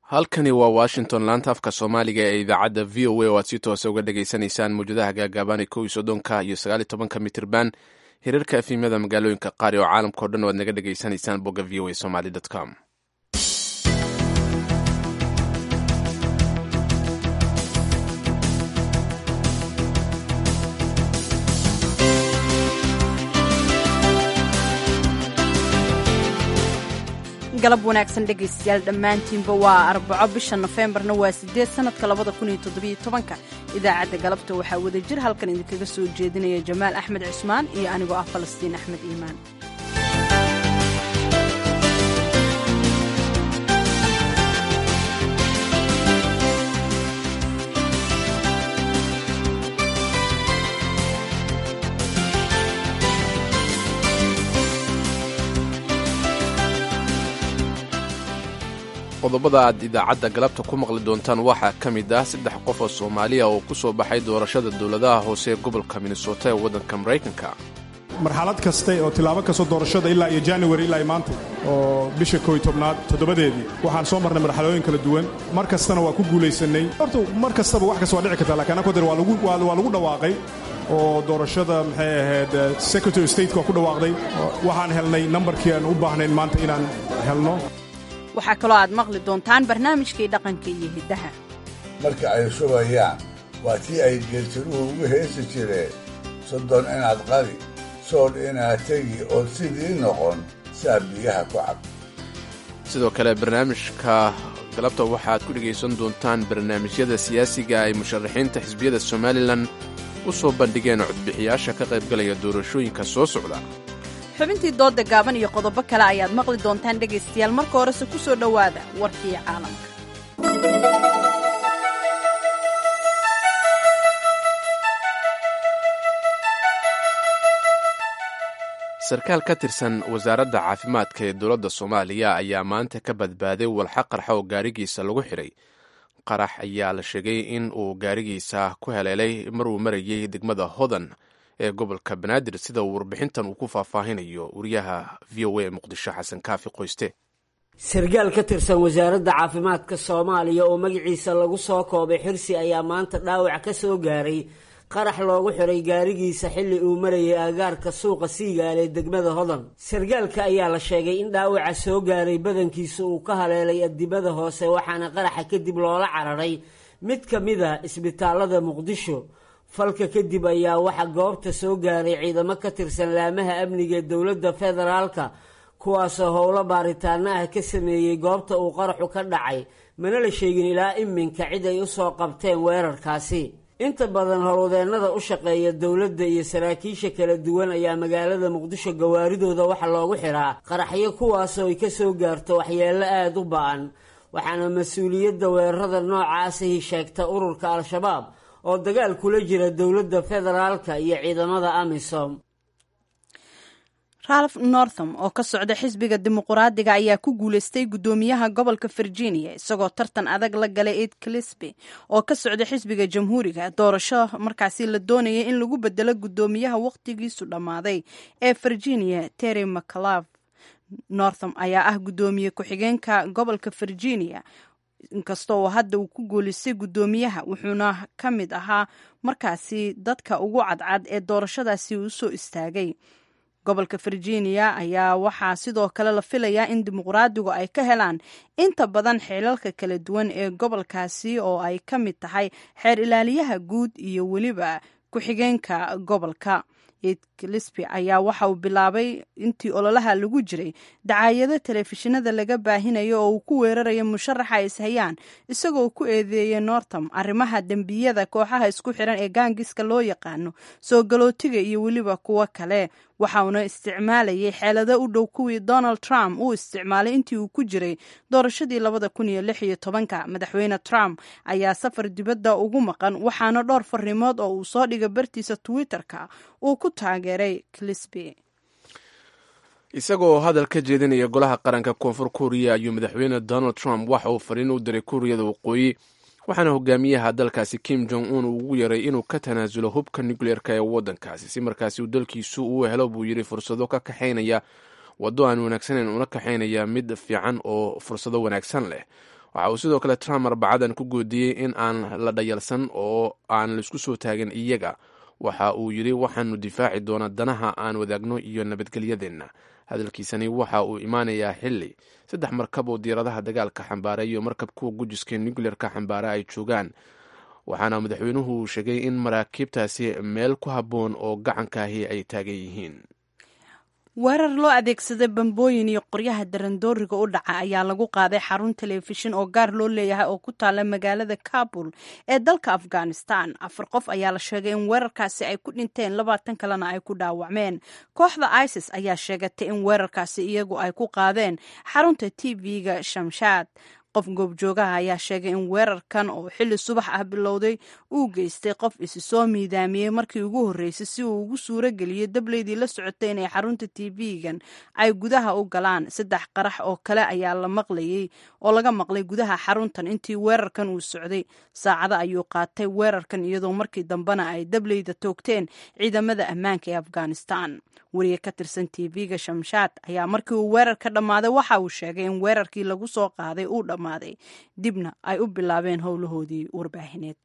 halkani waa washington laanta afka soomaaliga ee idaacadda v o a oo aad si toosa uga dhagaysanaysaan mawjadaha gaagaaban kow iyo soddonka iyo sagaal iyo tobanka mitirban hirarka efimyada magaalooyinka qaari oo caalamka o dhan o aad naga dhagaysanaysaan bogga v o a somaly com galab wanaagsan dhegaystayaal dhammaantiinba waa arbaco bisha nofeembarna waa siddeed sannadka labada kun iyo toddobiyo tobanka idaacadda galabta waxaa wada jir halkan idinkaga soo jeedinaya jamaal axmed cismaan iyo anigoo ah falastiin axmed iimaan qodobada aad idaacadda galabta ku maqli doontaan waxaa ka mid ah saddex qof oo soomaaliya oo ku soo baxay doorashada dowladaha hoose ee gobolka minnesota ee waddanka maraykanka marxalad kaste oo tilaabo kastoo doorashada ilaa iyo january ilaa maanta oo bisha kooiy tobnaad toddobadeedii waxaan soo marnay marxalooyin kala duwan mar kastana waa ku guulaysannay horta mar kastaba wax kasta waa dhici karta lakiin annagu der waa lagu dhawaaqay oo doorashada maxay ahayd secretary stateka waa ku dhawaaqday waxaan helnay nambarkii aan u baahnayn maanta inaan helno waxaa kaloo aad maqli doontaan barnaamijkii dhaqanka iyo hiddaha marka ay shubayaan waa tii ay geeltiruhu ugu heesi jireen soddon inaad qadi soodh inaad tegi ood sidii noqon saa biyaha ku cab sidoo kale barnaamijka galabta waxaad ku dhegaysan doontaan barnaamijyada siyaasiga ay musharaxiinta xisbiyada somalilan u soo bandhigeen codbixiyaasha ka qaybgalaya doorashooyinka soo socda xubintii doodda gaaban iyo qodobo kale ayaad maqli doontaan dhegaystayaal marka horese ku soo dhowaada warkii caalamka sarkaal ka tirsan wasaaradda caafimaadka ee dowladda soomaaliya ayaa maanta ka badbaaday walxa qarxa oo gaarigiisa lagu xidhay qarax ayaa la sheegay in uu gaarigiisa ku heleelay maruu marayay degmada hodan ee gobolka banaadir sida uu warbixintan uu ku faahfaahinayo wariyaha v o a ee muqdisho xasan kaafi qoyste sarkaal ka tirsan wasaaradda caafimaadka soomaaliya oo magaciisa lagu soo koobay xirsi ayaa maanta dhaawac ka soo gaaray qarax loogu xiray gaarigiisa xilli uu marayay aagaarka suuqa siigaal ee degmada hodan sarkaalka ayaa la sheegay in dhaawaca soo gaaray badankiisa uu ka haleelay adibada hoose waxaana qaraxa kadib loola cararay mid ka mid a isbitaalada muqdisho falka kadib ayaa waxaa goobta soo gaaray ciidamo ka tirsan laamaha amniga ee dowladda federaalka kuwaasoo howlo baaritaano ah ka sameeyey goobta uu qaraxu ka dhacay mana la sheegin ilaa iminka cid ay u soo qabteen weerarkaasi inta badan howlwadeennada u shaqeeya dowladda iyo saraakiisha kala duwan ayaa magaalada muqdisho gawaaridooda waxa loogu xiraa qaraxyo kuwaasoo ay ka soo gaarto waxyeello aada u ba-an waxaana mas-uuliyadda weerarada noocaasihi sheegta ururka al-shabaab oo dagaal kula jira dowladda federaalka iyo ciidamada amisom ralph northam oo ka socda xisbiga dimuquraadiga ayaa ku guuleystay guddoomiyaha gobolka virginia isagoo tartan adag la galay ed clisby oo ka socda xisbiga jamhuuriga doorasho markaasi la doonaya in lagu bedelo guddoomiyaha wakhtigiisu dhammaaday ee virginia terry mcclav northam ayaa ah guddoomiye ku-xigeenka gobolka virginia inkastoo hadda uu ku guuleystay guddoomiyaha wuxuuna ka mid ahaa markaasi dadka ugu cadcad ee doorashadaasi uu soo istaagay gobolka virginia ayaa waxaa sidoo kale la filayaa in dimuqraadigu ay ka helaan inta badan xeelalka kala duwan ee gobolkaasi oo ay ka mid tahay xeer ilaaliyaha guud iyo weliba ku-xigeenka gobolka ed clisby ayaa waxa uu bilaabay intii ololaha lagu jiray dacaayado telefishinada laga baahinayo oo uu ku weerarayo musharaxa ay ishayaan isagoo ku eedeeyay northam arrimaha dembiyada kooxaha isku xiran ee gaangiska loo yaqaano soo galootiga iyo weliba kuwo kale waxauna isticmaalayay xeelado u dhow kuwii donald trump uu isticmaalay intii uu ku jiray doorashadii labada kun iyo lix iyo tobanka madaxweyne trump ayaa safar dibadda ugu maqan waxaana dhowr farrimood oo uu soo dhigay bartiisa twitter-ka uu ku taageeray clisby isagoo hadal ka jeedinaya golaha qaranka koonfur kuuriya ayuu madaxweyne donald trump waxa uu fariin u diray kuuriyada waqooyi waxaana hogaamiyaha dalkaasi kim jong un uu ugu yaray inuu ka tanaasulo hubka nucleerka ee waddankaasi si markaasi uu dalkiisu uu helo buu yidhi fursado ka kaxaynaya waddo aan wanaagsaneyn una kaxaynaya mid fiican oo fursado wanaagsan leh waxa uu sidoo kale trump arbacadan ku goodiyey in aan la dhayalsan oo aan laisku soo taagin iyaga waxa uu yidhi waxaanu difaaci doonaa danaha aan wadaagno iyo nabadgelyadeenna hadalkiisani waxa uu imaanayaa xili saddex markab oo diiradaha dagaalka xambaara iyo markab kuwa gujiska nucleerka xambaara ay joogaan waxaana madaxweynuhu sheegay in maraakiibtaasi meel ku habboon oo gacankaahi ay taagan yihiin weerar loo adeegsaday bambooyin iyo qoryaha darandooriga u dhaca ayaa lagu qaaday xarun telefishin oo gaar loo leeyahay oo ku taala magaalada kabul ee dalka afghanistan afar qof ayaa la sheegay in weerarkaasi ay ku dhinteen labaatan kalena ay ku dhaawacmeen kooxda isis ayaa sheegatay in weerarkaasi iyagu ay ku qaadeen xarunta t v-ga shamshaad qof goobjoogaha ayaa sheegay in weerarkan oo xilli subax ah bilowday uu geystay qof isi soo miidaamiyey markii ugu horreysay si uu ugu suuro geliyey dableydii la socotay inay xarunta t v-gan ay gudaha u galaan saddex qarax oo kale ayaa la maqlayey oo laga maqlay gudaha xaruntan intii weerarkan uu socday saacado ayuu qaatay weerarkan iyadoo markii dambena ay dableyda toogteen ciidamada ammaanka ee afghanistan weriye ka tirsan t v-ga shamshaad ayaa markii uu weerar ka dhammaaday waxa uu sheegay in weerarkii lagu soo qaaday uu dhammaaday dibna ay u bilaabeen howlahoodii warbaahineed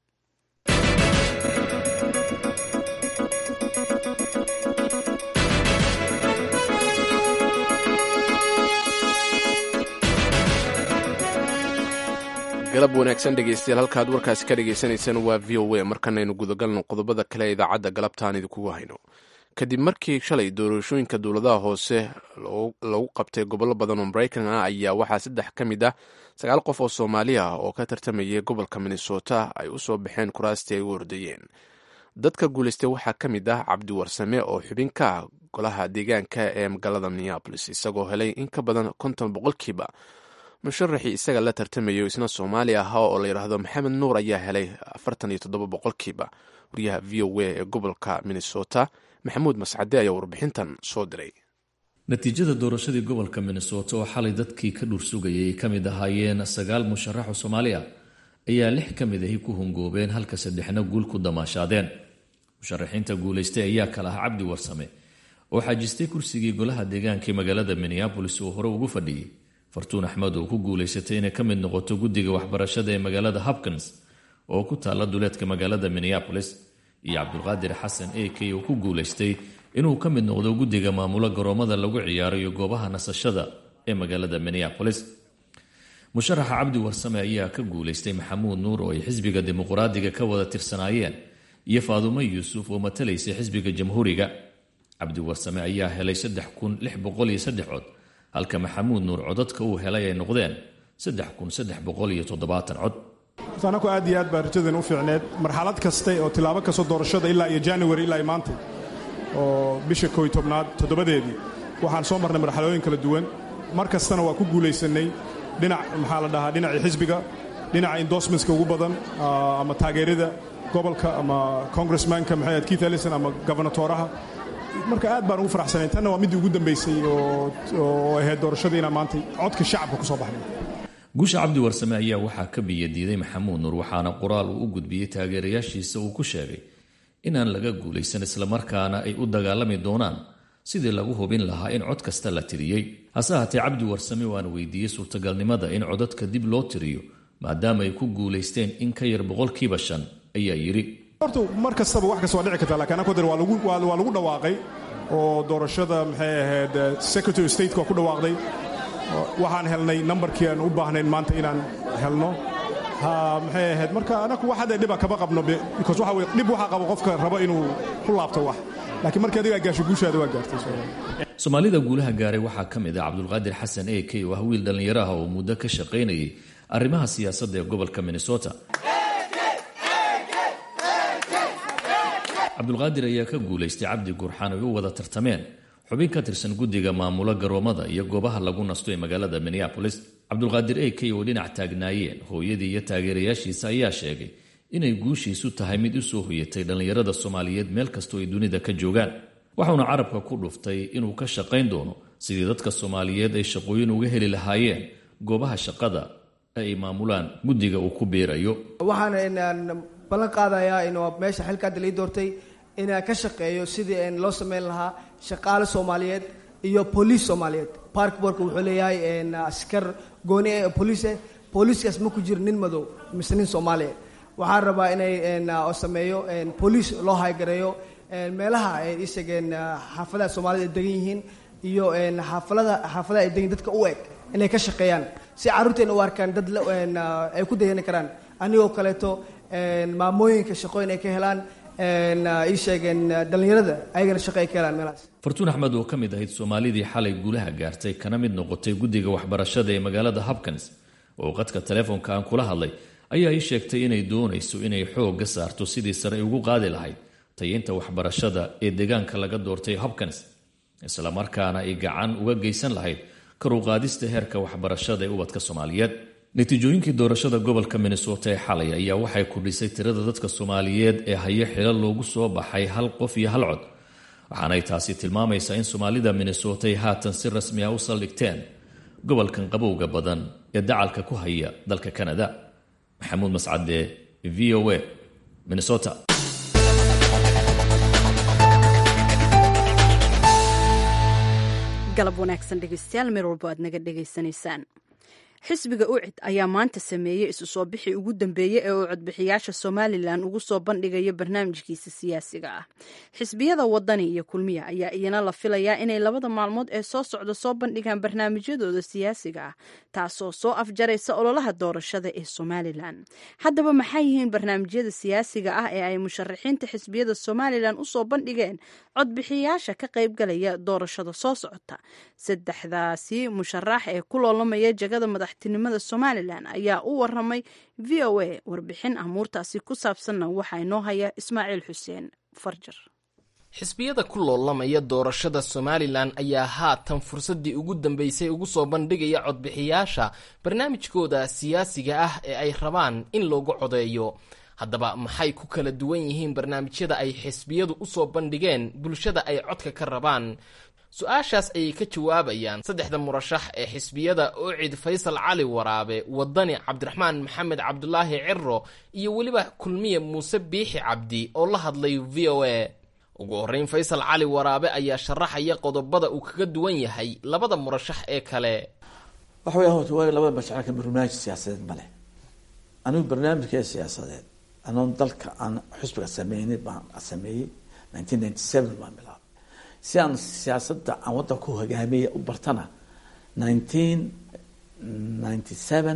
galab wanaagsan dhegeystayaal halkaad warkaasi ka dhagaysanaysaan waa v o a markanaynu gudagalno qodobada kale ee idaacadda galabtaan idinkugu hayno kadib markii shalay doorashooyinka dowladaha hoose lagu qabtay gobollo badan oo maraykan ah ayaa waxaa saddex ka mid ah sagaal qof oo soomaali ah oo ka tartamayay gobolka minnesota ay u soo baxeen kuraastii ay u ordayeen dadka guulaystay waxaa ka mid ah cabdi warsame oo xubin ka ah golaha deegaanka ee magaalada minneabolis isagoo helay in ka badan konton boqolkiiba musharaxii isaga la tartamayo isna soomaali ahaa oo la yidhaahdo maxamed nuur ayaa helay afartan iyo toddoba boqolkiiba wariyaha v o a ee gobolka minnesota maxamuud mascade ayaa warbixintan soo diray natiijada doorashadii gobolka minnesota oo xalay dadkii ka dhuursugayay ay ka mid ahaayeen sagaal musharaxo soomaali ah ayaa lix ka mid ahi ku hungoobeen halka saddexna guul ku damaashaadeen musharaxiinta guulaystay ayaa kala ah cabdi warsame oo xaajistay kursigii golaha deegaanka ee magaalada minneabolis uu hore ugu fadhiyey fartuun axmed oo ku guulaysatay inay ka mid noqoto guddiga waxbarashada ee magaalada hopkins oo ku taalla duleedka magaalada minneabolis iyo cabdulqaadir xasan a k oo ku guulaystay inuu ka mid noqdo guddiga maamulo garoomada lagu ciyaarayo goobaha nasashada ee magaalada minneabolis musharaxa cabdi warsame ayaa ka guulaystay maxamuud nuur oo ay xisbiga dimuqraadiga ka wada tirsanaayeen iyo faadumo yuusuf oo matalaysay xisbiga jamhuuriga cabdi warsame ayaa helay saddex kun lix boqol iyo saddex cod halka maxamuud nuur codadka uu helay ay noqdeen saddex kun saddex boqol iyo toddobaatan cod anaku aad iyo aad baa rajadan u fiicneed marxalad kaste oo tilaabo kastoo doorashada ilaa iyo january ilaa maantay oo bisha kooy tobnaad toddobadeedii waxaan soo marnay marxalooyin kala duwan mar kastana waa ku guulaysannay dhinac maxaa la dhahaa dhinacii xisbiga dhinaca endorsementska ugu badan ama taageerada gobolka ama congressmanka maxay ahayd keith ellison ama gobernatoraha marka aad baan ugu faraxsanayn tanna waa middii ugu dambaysay oo ahayd doorashadiina maantay codka shacabka ku soo baxnay guusha cabdi warsame ayaa waxaa ka biyadiiday maxamuud nuur waxaana qoraal uu u gudbiyey taageerayaashiisa uu ku sheegay inaan laga guulaysan islamarkaana ay u dagaalami doonaan sidii lagu hubin lahaa in cod kasta la tiriyey hase haatee cabdi warsame waana weydiiyey suurtagalnimada in codadka dib loo tiriyo maadaama ay ku guulaysteen in ka yar boqolkiiba shan ayaa yidhi horta mar kastaba wax kasta waa dhici kartaa lakiin anako dar waa lagu dhawaaqay oo doorashada maxay ahayd secretary of stateka waa ku dhawaaqday waxaan helnay nambarkii aan u baahnayn maanta inaan helno maxay ahayd marka anaku wax hadda dhiba kama qabno because waxa weye dhib waxaa qabo qofka rabo inuu ku laabto wax laakiin markii adigaa gaasho guushaada waa gaartay soomaalida guulaha gaaray waxaa ka mid ah cabdulqaadir xasan a k oo ah wiil dhallinyaro ah oo muddo ka shaqaynayay arrimaha siyaasadda ee gobolka minnesota cabdulqaadir ayaa ka guulaystay cabdi gurxaan ay u wada tartameen xubin ka tirsan guddiga maamulo garoomada iyo goobaha lagu nasto ee magaalada minneabolis cabdulqaadir a k oo dhinac taagnaayeen hooyadii iyo taageerayaashiisa ayaa sheegay inay guushiisu tahay mid u soo hoyatay dhallinyarada soomaaliyeed meel kastoo ay dunida ka joogaan waxauna carabka ku dhuftay inuu ka shaqayn doono sidii dadka soomaaliyeed ay shaqooyin uga heli lahaayeen goobaha shaqada ee ay maamulaan guddiga uu ku biirayo waxaan ballan qaadayaa in meesha xilka hadda lii doortay inaan ka shaqeeyo sidii loo sameyn lahaa shaqaale soomaaliyeed iyo boliis soomaaliyeed parkborka wuxuu leeyahay askar gooni ee boliise booliiskaas ma ku jiro nin madow mise nin soomaaliya waxaan rabaa inay oo sameeyo booliis loo haygareeyo meelaha ay isageen xaafadaha soomaalida ay degan yihiin iyo xaafalada xaafadaha ay degan dadka u eg inay ka shaqeeyaan si carruurteena u arkaan dad ay ku dayani karaan anigoo kaleeto maamooyinka shaqooyin ay ka helaan ii sheegeen dhallinyarada ayagana shaqo ay ka helaan meelahaas fartuun axmed oo ka mid ahayd soomaalidii xalay guulaha gaartay kana mid noqotay guddiga waxbarashada ee magaalada hopkins oo qadka telefoonka aan kula hadlay ayaa ii sheegtay inay doonayso inay xoogga saarto sidii sare ay ugu qaadi lahayd tayeynta waxbarashada ee deegaanka laga doortay hopkins islamarkaana ay gacan uga geysan lahayd kar u qaadista heerka waxbarashada ee ubadka soomaaliyeed natiijooyinkii doorashada gobolka minnesota ee xalay ayaa waxay kordhisay tirada dadka soomaaliyeed ee hayo xilo loogu soo baxay hal qof iyo hal cod waxaanay taasi tilmaamaysaa in soomaalida minnesota ay haatan si rasmi ah u saldhigteen gobolkan qabowga badan ee dacalka ku haya dalka kanada maxamuud mascade v o a minnesota galab wanaagsan dhegeystayaal meel walbo aad naga dhegaysanaysaan xisbiga ucid ayaa maanta sameeyey isu soo bixii ugu dambeeyey ee uu codbixiyaasha somalilan ugu soo bandhigayo barnaamijkiisa siyaasiga ah xisbiyada wadani iyo kulmiya ayaa iyana la filayaa inay labada maalmood ee soo socda soo bandhigaan barnaamijyadooda siyaasiga ah taasoo soo afjaraysa ololaha doorashada ee somalilan haddaba maxay yihiin barnaamijyada siyaasiga ah ee ay musharaxiinta xisbiyada somalilan usoo bandhigeen codbixiyaasha ka qaybgalaya doorashada soo socota saddexdaasi musharax ee ku loolamaya jagada madaxtinimada somalilan ayaa u waramay v o a warbixin amuurtaasi ku saabsanna waxaa inoo haya ismaaciil xuseen farjar xisbiyada ku loolamaya doorashada somalilan ayaa haatan fursaddii ugu dambeysay ugu soo bandhigaya codbixiyaasha barnaamijkooda siyaasiga ah ee ay rabaan in loogu codeeyo haddaba maxay ku kala duwan yihiin barnaamijyada ay xisbiyadu usoo bandhigeen bulshada ay codka ka rabaan su-aashaas ayay ka jawaabayaan saddexda murashax ee xisbiyada ucid faysal cali waraabe wadani cabdiraxmaan maxamed cabdulaahi ciro iyo weliba kulmiye muuse biixi cabdi oo la hadlay v o a ugu horreyn faysal cali waraabe ayaa sharaxaya qodobada uu kaga duwan yahay labada murashax ee kale waxa weya horta waa labada mashacalka barnaamij siyaasadeed ma leh anigu barnaamijkee siyaasadeed anoon dalka aan xusbiga sameynay baan sameeyey nineteen ninety seven baan bilaabay si aan siyaasadda aan waddanka ku hogaamiya u bartana nineteen ninety seven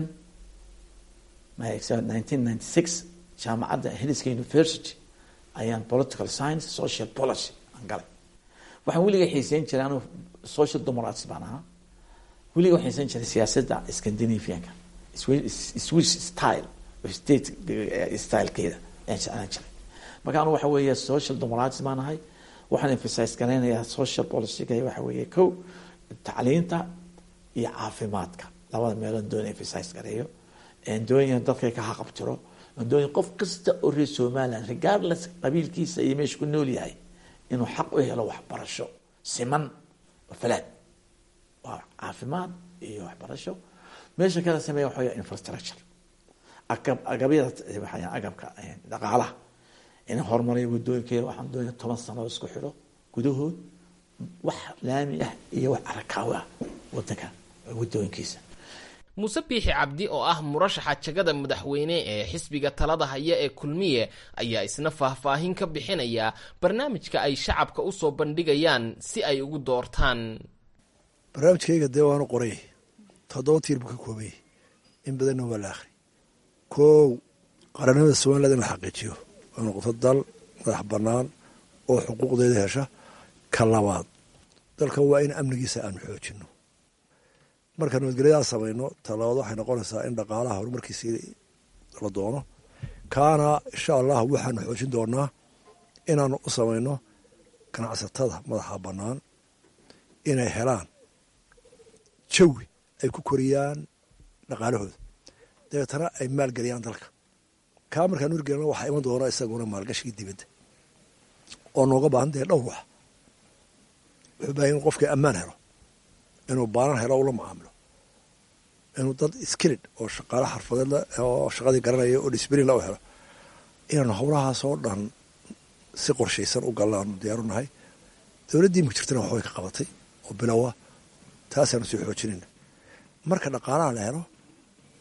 nineteen ninety six jaamacadda heliska university ayaan political science social policy aan galay waxaan weliga xiiseyn jiray anu social democrats baan ahaa weliga waxaan xiiseyn jiray siyaasadda scandinavianka swiss style state stylekeeda ayaan jiray marka anu waxa weeye social democrats baan ahay waxaan emphasize garaynayaa social policyga waxa weeye ko tacliinta iyo caafimaadka labada meelood doon emphasize gareeyo doonya dadka ka haqabtiro doonya qof kasta oo reer somaliland regardless qabiilkiisa iyo meesha ku nool yahay inuu xaq u helo waxbarasho siman falaad waa caafimaad iyo waxbarasho meesha kala sameeya waxa weya infrastructure agab agabyada waxaa agabka dhaqaalaha in horumariyo wadooyinkeeda waxaan doonaya toban sano isku xidho gudahood wax laami ah iyo wax arakaawo ah wadanka wadooyinkiisa muuse biixi cabdi oo ah murashaxa jagada madaxweyne ee xisbiga talada haya ee kulmiye ayaa isna faahfaahin ka bixinaya barnaamijka ay shacabka usoo bandhigayaan si ay ugu doortaan barnaamijkayga dee waanu qoray toddoba tiir buu ka koobay in badanna waa la akhri kow qaranimada somaliland in la xaqiijiyo oo noqoto dal madax bannaan oo xuquuqdeeda hesha ka labaad dalkan waa in amnigiisa aanu xoojino marka nabadgelyadaa samayno talabaad waxay noqonaysaa in dhaqaalaha horumarkiisii la doono kaana insha allah waxaanu xoojin doonaa inaanu u samayno ganacsatada madaxa bannaan inay helaan jawi ay ku koriyaan dhaqaalahooda dabeetana ay maalgeliyaan dalka kaa markaan urgelna waxaa iman doona isaguna maalgashigii dibadda oo nooga baahan dee dhowr wax wuxuu bahay in qofkii ammaan helo inuu baanan helo ula macaamilo inuu dad skilid oo shaqaale xarfadeed oo shaqadii garanaya oo disbrin la u helo inaanu howlahaasoo dhan si qorshaysan u gallaanu diyaaru nahay dowladdii imika jirtana waxbay ka qabatay oo bilowa taasaanu sii xoojinayna marka dhaqaalaha la helo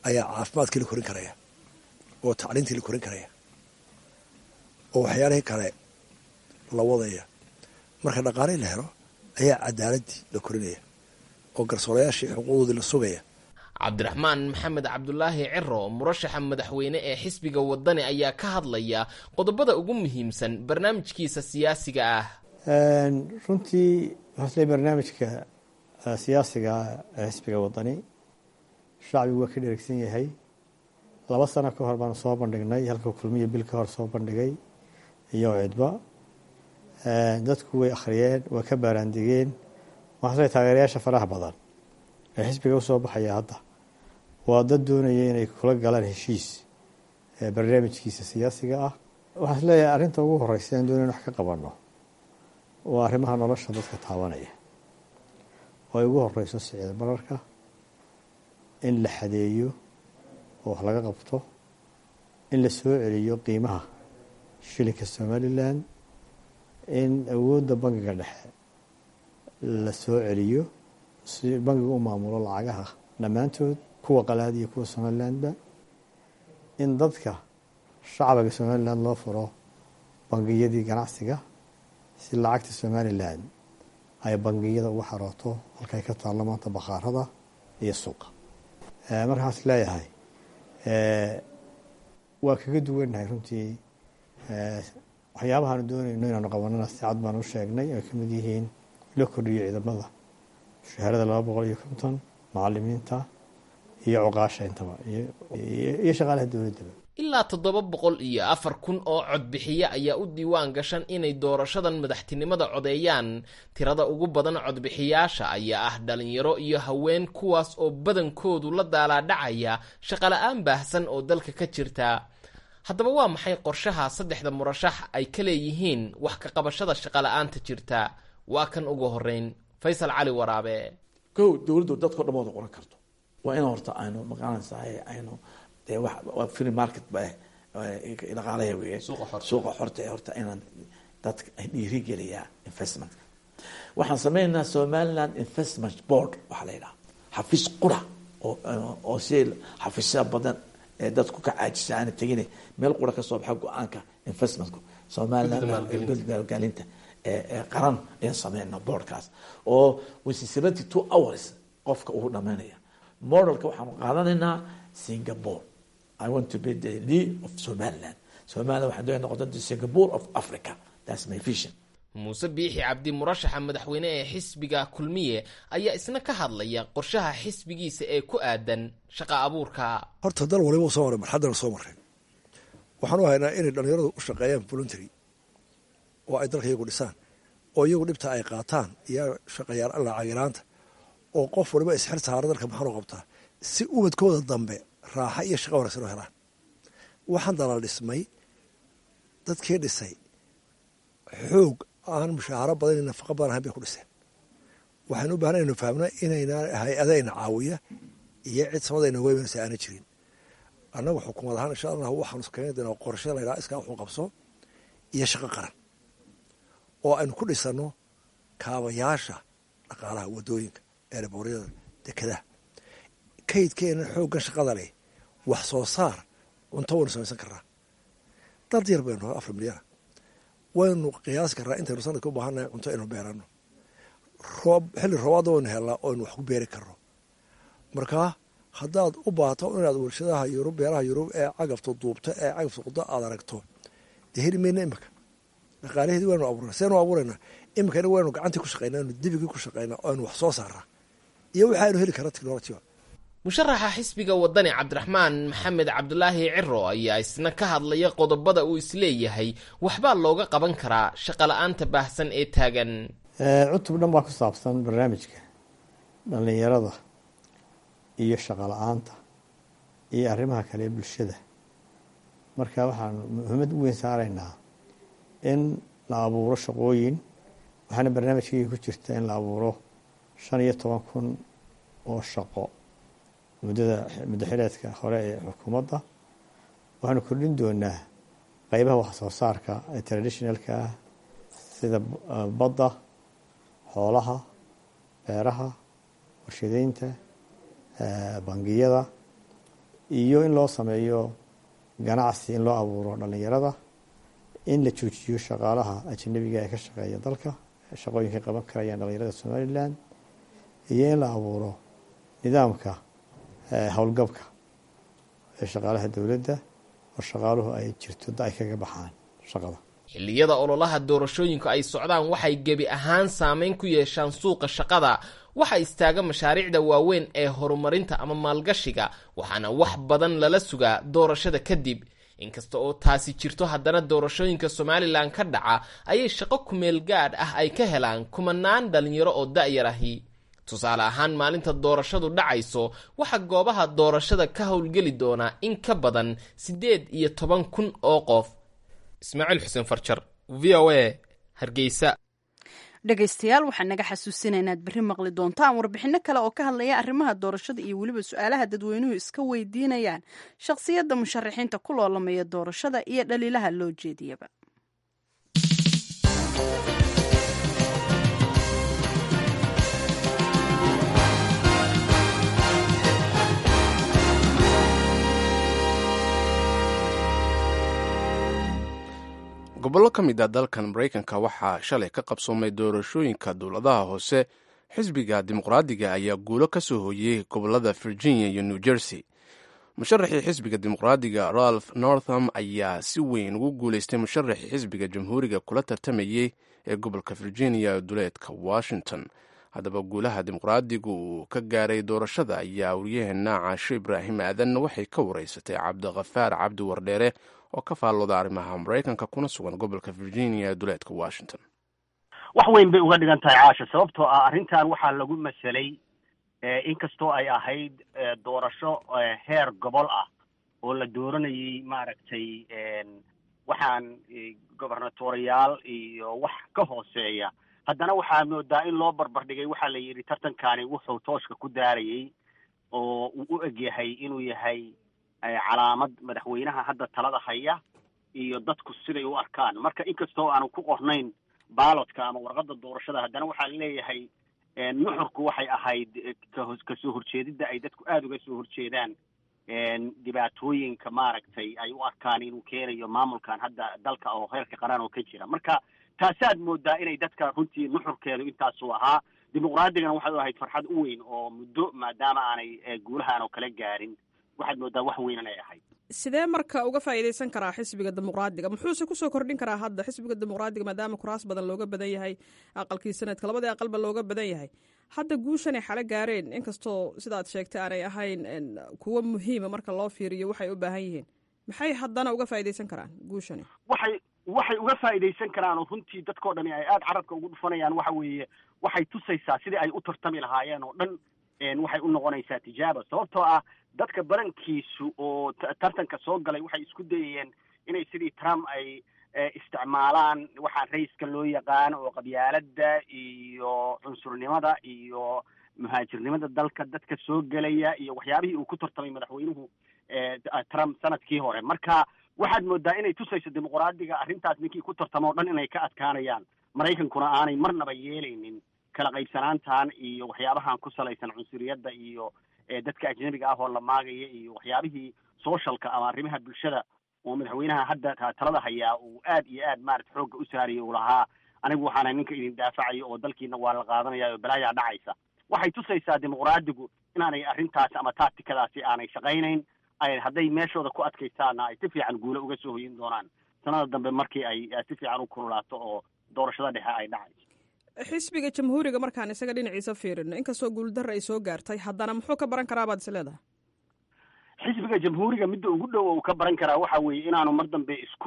ayaa caafimaadkii la korin karaya oo tacliintii la korin karaya oo waxyaalihii kale la wadaya marka dhaqaalihii la helo ayaa cadaaladii la korinaya oo garsoorayaashii xuquuqdoodii la sugaya cabdiraxmaan maxamed cabdulaahi ciro murashaxa madaxweyne ee xisbiga wadani ayaa ka hadlaya qodobada ugu muhiimsan barnaamijkiisa siyaasiga ah runtii waxaasle barnaamijka siyaasiga ee xisbiga wadani shacbigu waa ka dheregsan yahay laba sano ka hor baanu soo bandhignay halka kulmiya bil ka hor soo bandhigay iyo cidba dadku way akhriyeen waa ka baaraandigeen waxaasle taageerayaasha faraha badan ee xisbiga usoo baxaya hadda waa dad doonaya inay kula galaan heshiis barnaamijkiisa siyaasiga ah waxaa is leeyahay arrinta ugu horeysa aan doonayn wax ka qabano waa arrimaha nolosha dadka taabanaya oo ay ugu horeyso sicida bararka in la xadeeyo oo wax laga qabto in la soo celiyo qiimaha shilinka somalilan in awoodda bangiga dhexe la soo celiyo si bangiga u maamulo lacagaha dhammaantood kuwa qalaad iyo kuwa somalilandba in dadka shacbiga somaliland loo furo bangiyadii ganacsiga si lacagta somalilan ay bangiyada uga xarooto halkay ka taallo maanta bakhaarada iyo suuqa markaas leeyahay waa kaga duwannahay runtii waxyaabahaanu doonayno inaanu qabanana si cad baan u sheegnay ay kamid yihiin loo kordhiyo ciidamada mushaharada laba boqol iyo konton macalimiinta iyo cuqaasha intaba iyo shaqaalaha dowladdaba ilaa toddoba boqol iyo afar kun oo codbixiye ayaa u diiwaan gashan inay doorashadan madaxtinimada codeeyaan tirada ugu badan codbixiyaasha ayaa ah dhalinyaro iyo haween kuwaas oo badankoodu la daalaadhacaya shaqala-aan baahsan oo dalka ka jirta haddaba waa maxay qorshaha saddexda murashax ay ka leeyihiin wax ka qabashada shaqala-aanta jirta waa kan ugu horeyn faysal cali waraabe kow dowladdu dadko dhan wada qoran karto waa in horta aynu maqaanaysahay aynu dee wa free market ba dhaqaalaya wey suuqa xorta ee horta inaan dadka dhiirigeliyaa investmentka waxaan sameynaynaa somaliland investment board waxaa la yidhaha xafiis qura oo oo si xafiisya badan ee dadku ka caajisa aana tegin meel qura kasoo baxa go-aanka investmentku somaliland maalgelinta qaran ayaan sameynaa boardkaas oo wisi seventy two hours qofka uu dhamaynaya modelka waxaanu qaadanaynaa singapore i want to be the lead of somaliland somaliland waxaan doonaya noqota the singapore of africa that's my vision muuse biixi cabdi murashaxa madaxweyne ee xisbiga kulmiye ayaa isna ka hadlaya qorshaha xisbigiisa ee ku aadan shaqa abuurka horta dal waliba soo maray marxaddana soo mareen waxaan u haynaa inay dhallinyaradu u shaqeeyaan voluntary oo ay dalka iyagu dhisaan oo iyagu dhibta ay qaataan iyo shaqayaal alla cagiraanta oo qof waliba isxir saara dalka maxaanu qabtaa si ubadkooda dambe raaxa iyo shaqa wanaagsan oo helaan waxaan dalal dhismay dadkii dhisay xoog aan mushaaharo badan iyo nafaqo badan ahayn bay ku dhiseen waxaynu u baahna inu fahamna inayna hay-adayna caawiya iyo cid samada inooga imanaysa aana jirin annagu xukuumad ahaan insha allah waxaanu keeni doonaa qorshe la ydhaha iskaa wuxuu qabso iyo shaqo qaran oo aynu ku dhisano kaabayaasha dhaqaalaha wadooyinka eeraboryada dekadaha kaydkeenan xooggan shaqada leh wax soo saar cunto waynu samaysan karnaa dad yar baynu afar milyana waynu qiyaasi karnaa intaynu sanadka u baahannahay cunto aynu beerano roob xilli roobaadda waynu helnaa oo aynu wax ku beeri karno markaa haddaad u baato inaad warshadaha yurub beeraha yurub ee cagafta duubta ee cagafta quda aad aragto dee heli mayna imika dhaqaalaheedii waynu abuurna seenu abuuraynaa imikana waynu gacantii ku shaqaynaa anu dibigii ku shaqaynaa oo aynu wax soo saarnaa iyo waxa aynu heli karna technolojiga musharaxa xisbiga wadani cabdiraxmaan maxamed cabdulaahi ciro ayaa isna ka hadlaya qodobada uu isleeyahay waxbaa looga qaban karaa shaqala-aanta baahsan ee taagan cutub dhan baa ku saabsan barnaamijka dhallinyarada iyo shaqo la-aanta iyo arrimaha kale ee bulshada marka waxaan muhiimad u weyn saaraynaa in la abuuro shaqooyin waxaana barnaamijkayga ku jirta in la abuuro shan iyo toban kun oo shaqo muddada muddo xileedka hore ee xukuumadda waxaanu kordhin doonaa qeybaha wax soo saarka ee traditionalka ah sida badda xoolaha beeraha warshadeynta bangiyada iyo in loo sameeyo ganacsi in loo abuuro dhallinyarada in la joojiyo shaqaalaha ajanabiga ee ka shaqeeya dalka shaqooyinkay qaban karayaan dhallinyarada somalilan iyo in la abuuro nidaamka howlgabka ee shaqaalaha dowladda oo shaqaaluhu ay jirto da ay kaga baxaan shaqada xilliyada ololaha doorashooyinku ay socdaan waxay gebi ahaan saameyn ku yeeshaan suuqa shaqada waxa istaaga mashaariicda waaweyn ee horumarinta ama maalgashiga waxaana wax badan lala sugaa doorashada kadib inkasta oo taasi jirto haddana doorashooyinka somalilan ka dhaca ayay shaqo kumeel gaadh ah ay ka helaan kumanaan dhalinyaro oo da-yar ahi tusaale ahaan maalinta doorashadu dhacayso waxaa goobaha doorashada ka howlgeli doonaa in ka badan siddeed iyo toban kun oo qof ismaaciil xuseen farjar v o a hargeysa dhegaystayaal waxaan naga xasuusinaa inaad berri maqli doontaan warbixinno kale oo ka hadlaya arrimaha doorashada iyo weliba su-aalaha dadweynuhu iska weydiinayaan shakhsiyadda musharaxiinta ku loolamaya doorashada iyo dhaliilaha loo jeediyaba gobollo ka mid a dalkan maraykanka waxaa shalay ka qabsoomay doorashooyinka dowladaha hoose xisbiga dimuqraadiga ayaa guulo ka soo hooyey gobollada virginia iyo new jersey musharaxii xisbiga dimuqraadiga ralph northam ayaa si weyn ugu guuleystay musharaxii xisbiga jamhuuriga kula tartamayey ee gobolka virginia duleedka washington haddaba guulaha dimuqraadigu uu ka gaaray doorashada ayaa waryaheena caasho ibraahim aadan waxay ka wareysatay cabdikhafaar cabdi wardheere oo ka faallooda arrimaha maraykanka kuna sugan gobolka virginia ee duleedka washington wax weyn bay uga dhigan tahay caasha sababtoo ah arrintan waxaa lagu maselay inkastoo ay ahayd doorasho heer gobol ah oo la dooranayay maaragtay waxaan gobernatoriyaal iyo wax ka hooseeya haddana waxaa moodaa in loo barbardhigay waxaa la yidhi tartankani wuxuu tooshka ku daarayay oo uu u egyahay inuu yahay calaamad madaxweynaha hadda talada haya iyo dadku siday u arkaan marka inkastoo aanu ku qornayn baalodka ama warqadda doorashada haddana waxaa leeyahay nuxurku waxay ahayd kasoo horjeedidda ay dadku aada uga soo horjeedaan dhibaatooyinka maaragtay ay u arkaan inuu keenayo maamulkan hadda dalka oo heerka qaran oo ka jira marka taasaad moodaa inay dadka runtii nuxurkeedu intaasuu ahaa dimuqraadigana waxay u ahayd farxad u weyn oo muddo maadaama aanay guulahan oo kala gaarin waxaad moodaa wax weynan ay ahayd sidee marka uga faa'iidaysan karaa xisbiga dimuqraadiga muxuuse kusoo kordhin karaa hadda xisbiga dimuqraadiga maadaama kuraas badan looga badan yahay aqalkii sanadka labadii aqalba looga badan yahay hadda guushanay xalo gaareen inkastoo sidaad sheegtay aanay ahayn kuwo muhiima marka loo fiiriyo waxay u baahan yihiin maxay haddana uga faa'iidaysan karaan guushani waxay waxay uga faa'iidaysan karaan oo runtii dadkao dhani ay aada carabka ugu dhufanayaan waxa weeye waxay tusaysaa sidii ay u tartami lahaayeen oo dhan waxay u noqonaysaa tijaaba sababtoo ah dadka badankiisu oo tartanka soo galay waxay isku dayayeen inay sidii trump ay isticmaalaan waxaa raiska loo yaqaan oo qabyaaladda iyo cunsurnimada iyo muhaajirnimada dalka dadka soo gelaya iyo waxyaabihii uu ku tartamay madaxweynuhu trump sanadkii hore marka waxaad moodaa inay tusayso dimuqraadiga arrintaas ninkii ku tartamo o dhan inay ka adkaanayaan maraykankuna aanay marnaba yeelaynin kala qaybsanaantan iyo waxyaabahan ku salaysan cunsuriyadda iyo dadka ajnabiga ah oo la maagaya iyo waxyaabihii socialka ama arrimaha bulshada oo madaxweynaha hadda talada hayaa uu aad iyo aad maarata xoogga u saaraya uu lahaa anigu waxaana ninka idin daafacayo oo dalkiina waa la qaadanaya oo balaayaa dhacaysa waxay tusaysaa dimuqraadigu inaanay arrintaasi ama tactikadaasi aanay shaqaynayn ay hadday meeshooda ku adkaystaana ay si fiican guulo uga soo hoyin doonaan sanada dambe markii ay si fiican u kululaato oo doorashada dhexe ay dhacayso xisbiga jamhuuriga markaan isaga dhinaciisa fiirino inkastoo guuldarra ay soo gaartay haddana muxuu ka baran karaa baad is leedahay xisbiga jamhuuriga midda ugu dhow uu ka baran karaa waxa weeye inaanu mar dambe isku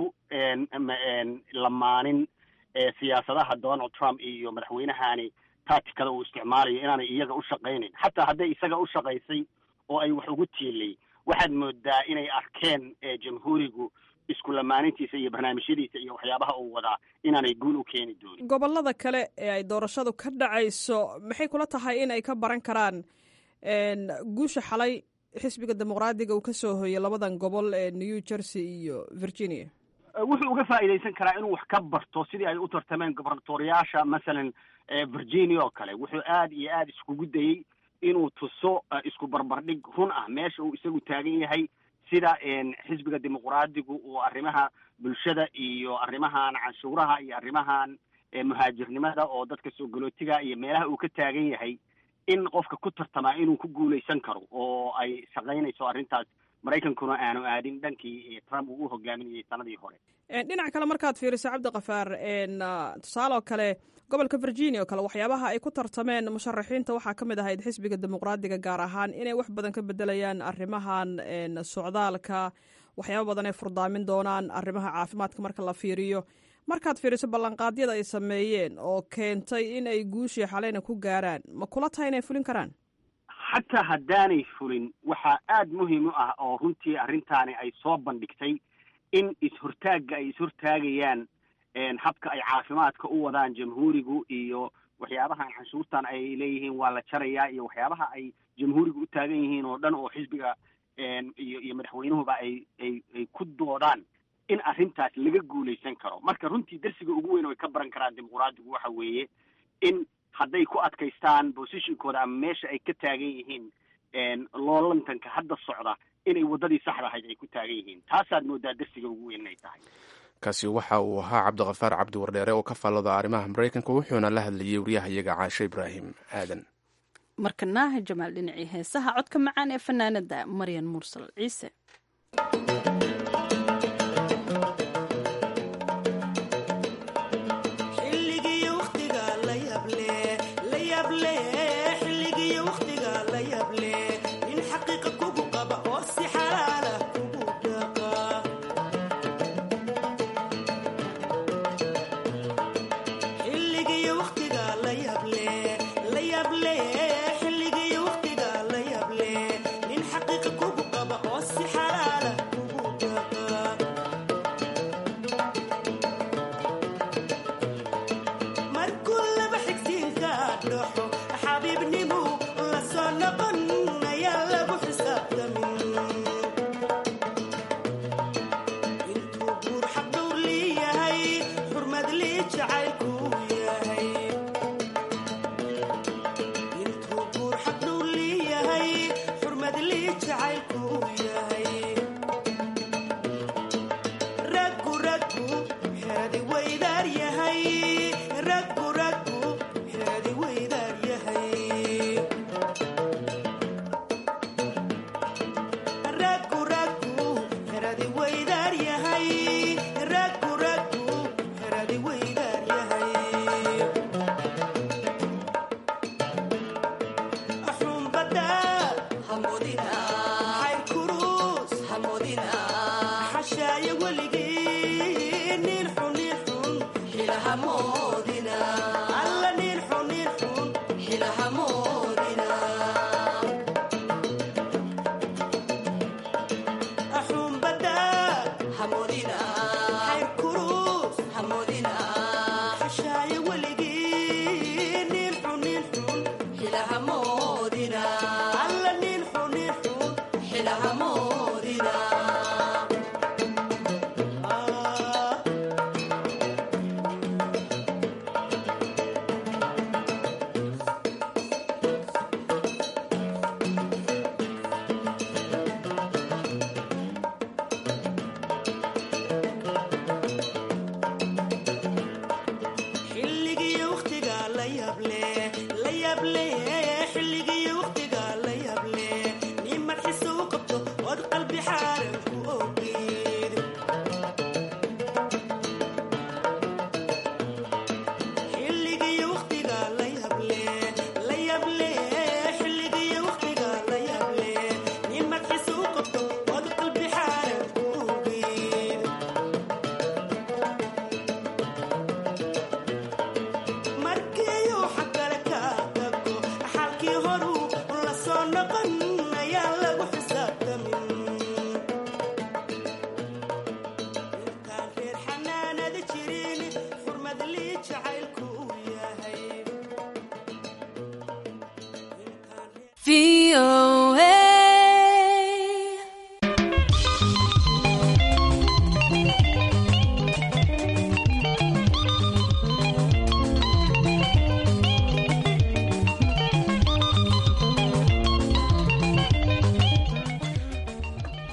lamaanin siyaasadaha donald trump iyo madaxweynahani tacticada uu isticmaalayo inaanay iyaga u shaqaynayn xataa hadday isaga u shaqaysay oo ay wax ugu tiilay waxaad moodaa inay arkeen jamhuurigu isku lamaanintiisa iyo barnaamijyadiisa iyo waxyaabaha uu wadaa inaanay guul u keeni doonin gobollada kale ee ay doorashadu ka dhacayso maxay kula tahay in ay ka baran karaan guusha xalay xisbiga dimuqraadiga uu ka soo hoyay labadan gobol ee new jersey iyo virginia wuxuu uga faa'iidaysan karaa inuu wax ka barto sidii ay u tartameen gobernatoriyaasha masalan virginia oo kale wuxuu aad iyo aad iskugu dayey inuu tuso isku barbardhig run ah meesha uu isagu taagan yahay sida xisbiga dimuqraadigu uu arrimaha bulshada iyo arrimahan canshuuraha iyo arrimahan muhaajirnimada oo dadka soo galootiga iyo meelaha uu ka taagan yahay in qofka ku tartamaa inuu ku guulaysan karo oo ay shaqaynayso arrintaas maraykankuna aanu aadin dhankii trump uu u hogaaminayay sanadii hore dhinac kale markaad fiiriso cabdikafaar tusaale oo kale gobolka virginia oo kale waxyaabaha ay ku tartameen musharaxiinta waxaa ka mid ahayd xisbiga dimuqraadiga gaar ahaan inay wax badan ka bedelayaan arrimahan socdaalka waxyaaba badan ay furdaamin doonaan arrimaha caafimaadka marka la fiiriyo markaad fiiriso ballanqaadyada ay sameeyeen oo keentay in ay guushii xaleyna ku gaaraan ma kula tahay inay fulin karaan xataa haddaanay fulin waxaa aada muhiim u ah oo runtii arrintaani ay soo bandhigtay in is-hortaagga ay is-hortaagayaan habka ay caafimaadka u wadaan jamhuurigu iyo waxyaabahan canshuurtan ay leeyihiin waa la jarayaa iyo waxyaabaha ay jamhuurigu u taagan yihiin oo dhan oo xisbiga iyo iyo madaxweynuhuba ay ay ay ku doodaan in arrintaas laga guulaysan karo marka runtii darsiga ugu weyn oo ay ka baran karaan dimuqraadigu waxa weeye in hadday ku adkaystaan positionkooda ama meesha ay ka taagan yihiin loolantanka hadda socda inay waddadii saxda ahayd ay ku taagan yihiin taasaad moodaa darsiga ugu weyn inay tahay kaasi waxa uu ahaa cabdikafaar cabdi wardheere oo ka faallada arrimaha maraykanka wuxuuna la hadlayay waryahayaga caashe ibraahim aadan markana jamaal dhinacii heesaha codka macaan ee fanaanada maryan mursal ciise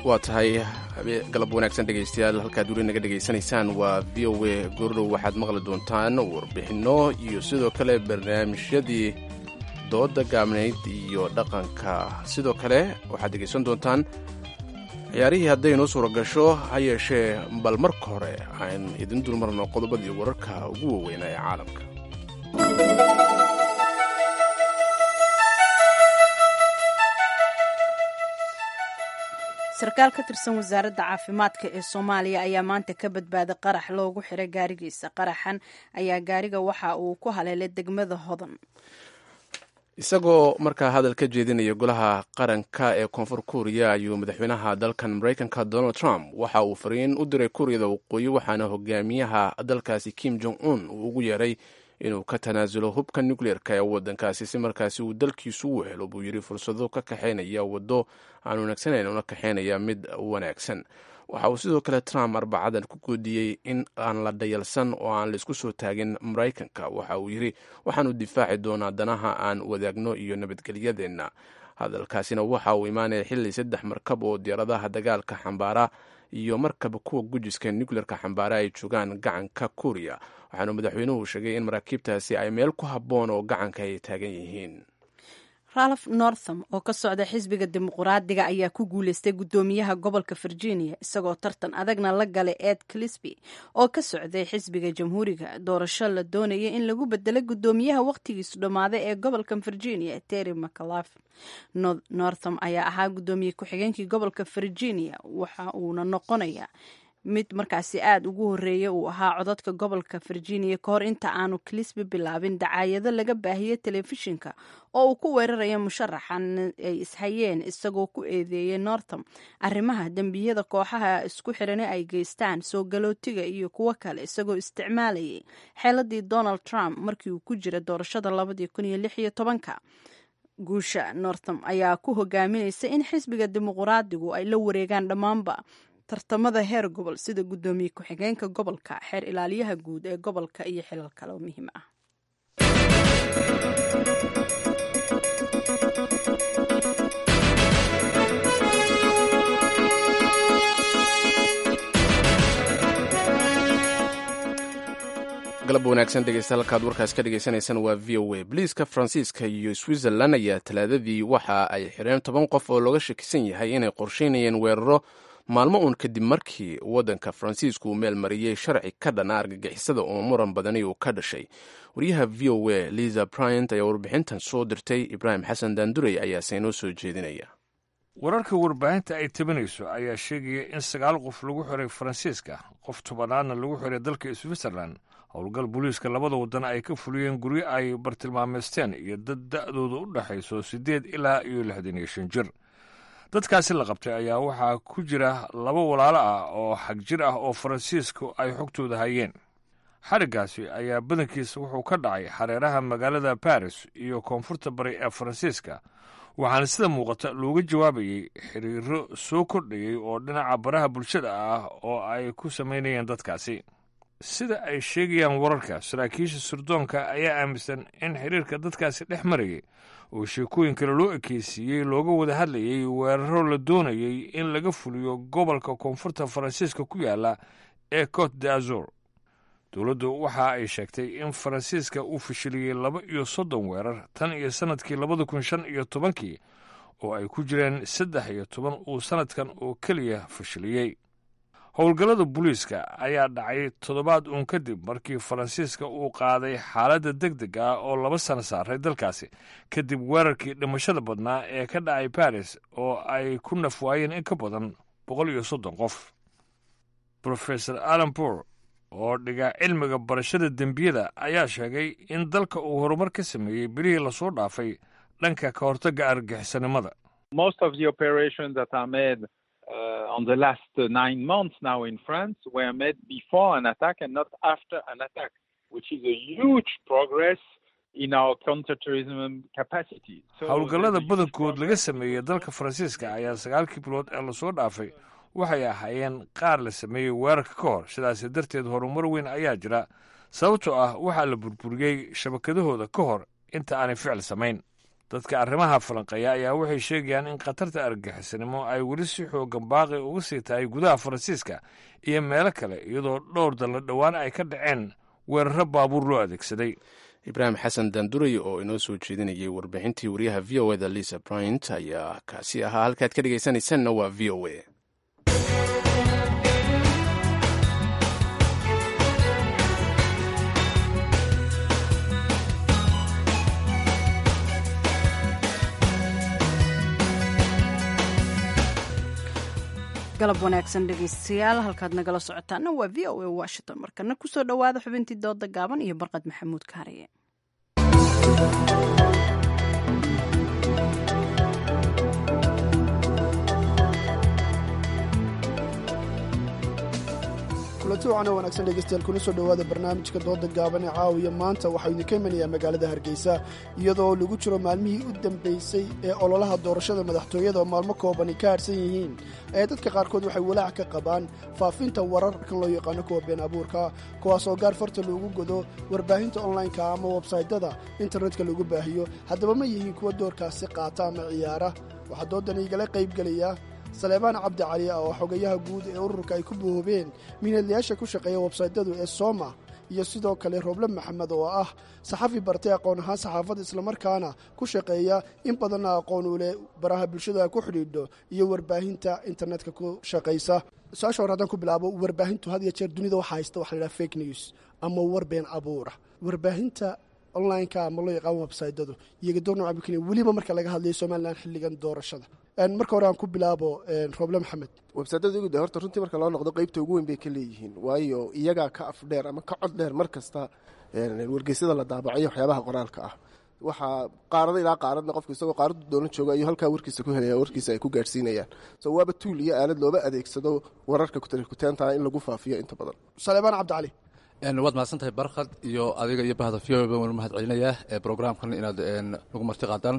waa tahay galab wanaagsan dhegaystayaal halkaad weli naga dhegaysanaysaan waa v o a goordhow waxaad maqli doontaan warbixinno iyo sidoo kale barnaamijyadii dooda gaabnayd iyo dhaqanka sidoo kale waxaad dhegaysan doontaan ciyaarihii hadday noo suura gasho ha yeeshee bal marka hore aan idin dulmarno qodobadii wararka ugu waaweynaa ee caalamka sarkaal ka tirsan wasaaradda caafimaadka ee soomaaliya ayaa maanta ka badbaaday qarax loogu xiray gaarigiisa qaraxan ayaa gaariga waxa uu ku haleelay degmada hodan isagoo markaa hadal ka jeedinaya golaha qaranka ee koonfur kuuriya ayuu madaxweynaha dalkan maraykanka donald trump waxa uu fariin u diray kuuriyada waqooyi waxaana hogaamiyaha dalkaasi kim jong un uu ugu yeeray inuu ka tanaasulo hubka nucleerka ee wadankaasi si markaasi uu dalkiisu u helo buu yidhi fursado ka kaxaynaya waddo aan wanaagsanayn una kaxaynaya mid wanaagsan waxa uu sidoo kale trump arbacadan ku goodiyey in aan la dhayalsan oo aan laisku soo taagin maraykanka waxa uu yidhi waxaanu difaaci doonaa danaha aan wadaagno iyo nabadgelyadeenna hadalkaasina waxa uu imaanaya xilli saddex markab oo diyaaradaha dagaalka xambaara iyo markaba kuwa gujiska nucleerka xambaara ay joogaan gacanka kuuriya waxaanu madaxweynuhu sheegay in maraakiibtaasi ay meel ku habboon oo gacanka ay taagan yihiin ralph northam oo ka socda xisbiga dimuquraadiga ayaa ku guuleystay guddoomiyaha gobolka virginia isagoo tartan adagna la galay ed clisby oo ka socday xisbiga jamhuuriga doorasho la doonaya in lagu bedelo guddoomiyaha wakhtigiisu dhammaaday ee gobolka virginia terry mcalaf northam ayaa ahaa guddoomiye ku-xigeenkii gobolka virginia waxa uuna noqonaya mid markaasi aada ugu horeeya uu ahaa codadka gobolka virginia ka hor inta aanu clisby bilaabin dacaayado laga baahiyey telefishinka oo uu ku weeraraya musharaxan ay ishayeen isagoo ku eedeeyay northam arrimaha dembiyada kooxaha isku xirane ay geystaan soo galootiga iyo kuwo kale isagoo isticmaalayay xeeladii donald trump markii uu ku jira doorashada labadii kun iyo lix iyo tobanka guusha northam ayaa ku hogaaminaysa in xisbiga dimuquraadigu ay la wareegaan dhammaanba tartamada heer gobol sida guddoomiye ku-xigeenka gobolka xeer ilaaliyaha guud ee gobolka iyo xilal kale oo muhiim ah galab wanaagsan dhegeysta halkaad warkaas ka dhegeysaneysaan waa v o a boliiska faransiiska iyo switzerland ayaa talaadadii waxa ay xireen toban qof oo looga shakisan yahay inay qorsheynayeen weeraro maalmo uun kadib markii waddanka faransiisku uu meel mariyey sharci ka dhana argagixisada oo muran badani uu ka dhashay wariyaha v o a liza bryant ayaa warbixintan soo dirtay ibraahim xasan daandurey ayaase inoo soo jeedinaya wararka warbaahinta ay tabinayso ayaa sheegaya in sagaal qof lagu xiray faransiiska qof tobanaadna lagu xiray dalka switzerland howlgal booliiska labada waddan ay ka fuliyeen guryo ay bartilmaameysteen iyo dad da'dooda u dhexayso siddeed ilaa iyo lixdan iyo shan jir dadkaasi la qabtay ayaa waxaa ku jira laba walaalo ah oo xag jir ah oo faransiisku ay xogtooda hayeen xariggaasi ayaa badankiisa wuxuu ka dhacay xareeraha magaalada baris iyo koonfurta bari ee faransiiska waxaana sida muuqata looga jawaabayey xiriiro soo kordhayey oo dhinaca baraha bulshada ah oo ay ku samaynayeen dadkaasi sida ay sheegayaan wararka saraakiisha sirdoonka ayaa aaminsan in xiriirka dadkaasi dhex marayay oo sheekooyin kale loo ekeysiiyey looga wada hadlayay weeraro la doonayey in laga fuliyo gobolka koonfurta faransiiska ku yaala ee cote de azur dowladdu waxa ay sheegtay in faransiiska uu fashiliyey laba iyo soddon weerar tan iyo sannadkii labada kun shan iyo tobankii oo ay ku jireen saddex iyo toban uu sannadkan oo keliya fashiliyey howlgallada booliiska ayaa dhacay toddobaad uun kadib markii faransiiska uu qaaday xaaladda deg deg ah oo laba sano saaray dalkaasi kadib weerarkii dhimashada badnaa ee ka dhacay baris oo ay ku nafwaayeen in ka badan boqol iyo soddon qof rofesor alan bour oo dhiga cilmiga barashada dembiyada ayaa sheegay in dalka uu horumar ka sameeyey bilihii lasoo dhaafay dhanka ka hortagga argagixisanimada Uh, on the last uh, nine months now in France were made before an attack and not after an attack, which is a huge progress in our counterterrorism capacity. So howlgallada badankood laga sameeyey dalka faransiiska ayaa sagaalkii bilood ee lasoo dhaafay waxay ahaayeen qaar la sameeyey weerarka ka hor sidaasi darteed horumar weyn ayaa jira sababtoo ah waxaa la burburiyey shabakadahooda ka hor inta aanay ficil samayn dadka arrimaha falanqeeya ayaa waxay sheegayaan in khatarta argagixisnimo ay weli si xoogan baaqi uga sii tahay gudaha faransiiska iyo meelo kale iyadoo dhowr dalla dhowaan ay ka dhaceen weeraro baabuur loo adeegsaday ibraahim xasan daanduray oo inoo soo jeedinayay warbixintii wariyaha v o eda lisa bryant ayaa kaasi ahaa halkaad ka dhegaysanaysanna waa v o a galab wanaagsan dhegaystayaal halkaad nagala socotaana waa v o a washington markana kusoo dhowaada xubintii dooda gaaban iyo barqad maxamuud kaariye kulanti wacan oo wanaagsan dhegeystayaal kuna soo dhowaada barnaamijka dooda gaaban ee caawiya maanta waxaa idinka imanayaa magaalada hargeysa iyadoo lagu jiro maalmihii u dambeysay ee ololaha doorashada madaxtooyada oo maalmo koobani ka harsan yihiin ee dadka qaarkood waxay walaac ka qabaan faafinta wararkan loo yaqaano kuwa been abuurka kuwaasoo gaar farta loogu godo warbaahinta onlineka ama websaytyada internetka lagu baahiyo haddaba ma yihiin kuwa doorkaasi qaata ama ciyaara waxaa doodan igala qaybgelaya saleebaan cabdi cali oo xogayaha guud ee ururka ay ku boobeen miinadlayaasha ku shaqeeya websaytyadu ee sooma iyo sidoo kale rooble maxamed oo ah saxafi bartay aqoon ahaan saxaafadda islamarkaana ku shaqeeya in badanna aqoon u leh baraha bulshada ku xidhiidho iyo warbaahinta internetka ku shaqaysa su-aasha hore haddaan ku bilaabo warbaahintu had iyo jeer dunida waxaa haysta waxa la yidhaha fake news ama war been abuura warbaahinta onlineka ama loo yaqaan websaytyadu iyaga door nooca bukenya weliba marka laga hadlayo somalilan xilligan doorashada marka hore aan ku bilaabo rooble maxamed websaytyada ugu de horta runtii marka loo noqdo qeybta ugu weyn bay ka leeyihiin waayo iyagaa ka af dheer ama ka cod dheer mar kasta wargeysyada la daabacayo waxyaabaha qoraalka ah waxaa qaarada ilaa qaaradna qofku isagoo qaaradu doolan jooga ayuu halkaa warkiisa ku helaya warkiisa ay ku gaadhsiinayaan so waaba tuul iyo aalad looba adeegsado wararka kutarikuteenta in lagu faafiyo inta badan saleebaan cabdicali waad mahadsan tahay barkhad iyo adiga iyo bahda v o waan mahad celinayaa ee brograamkan inaad nagu marti qaadaan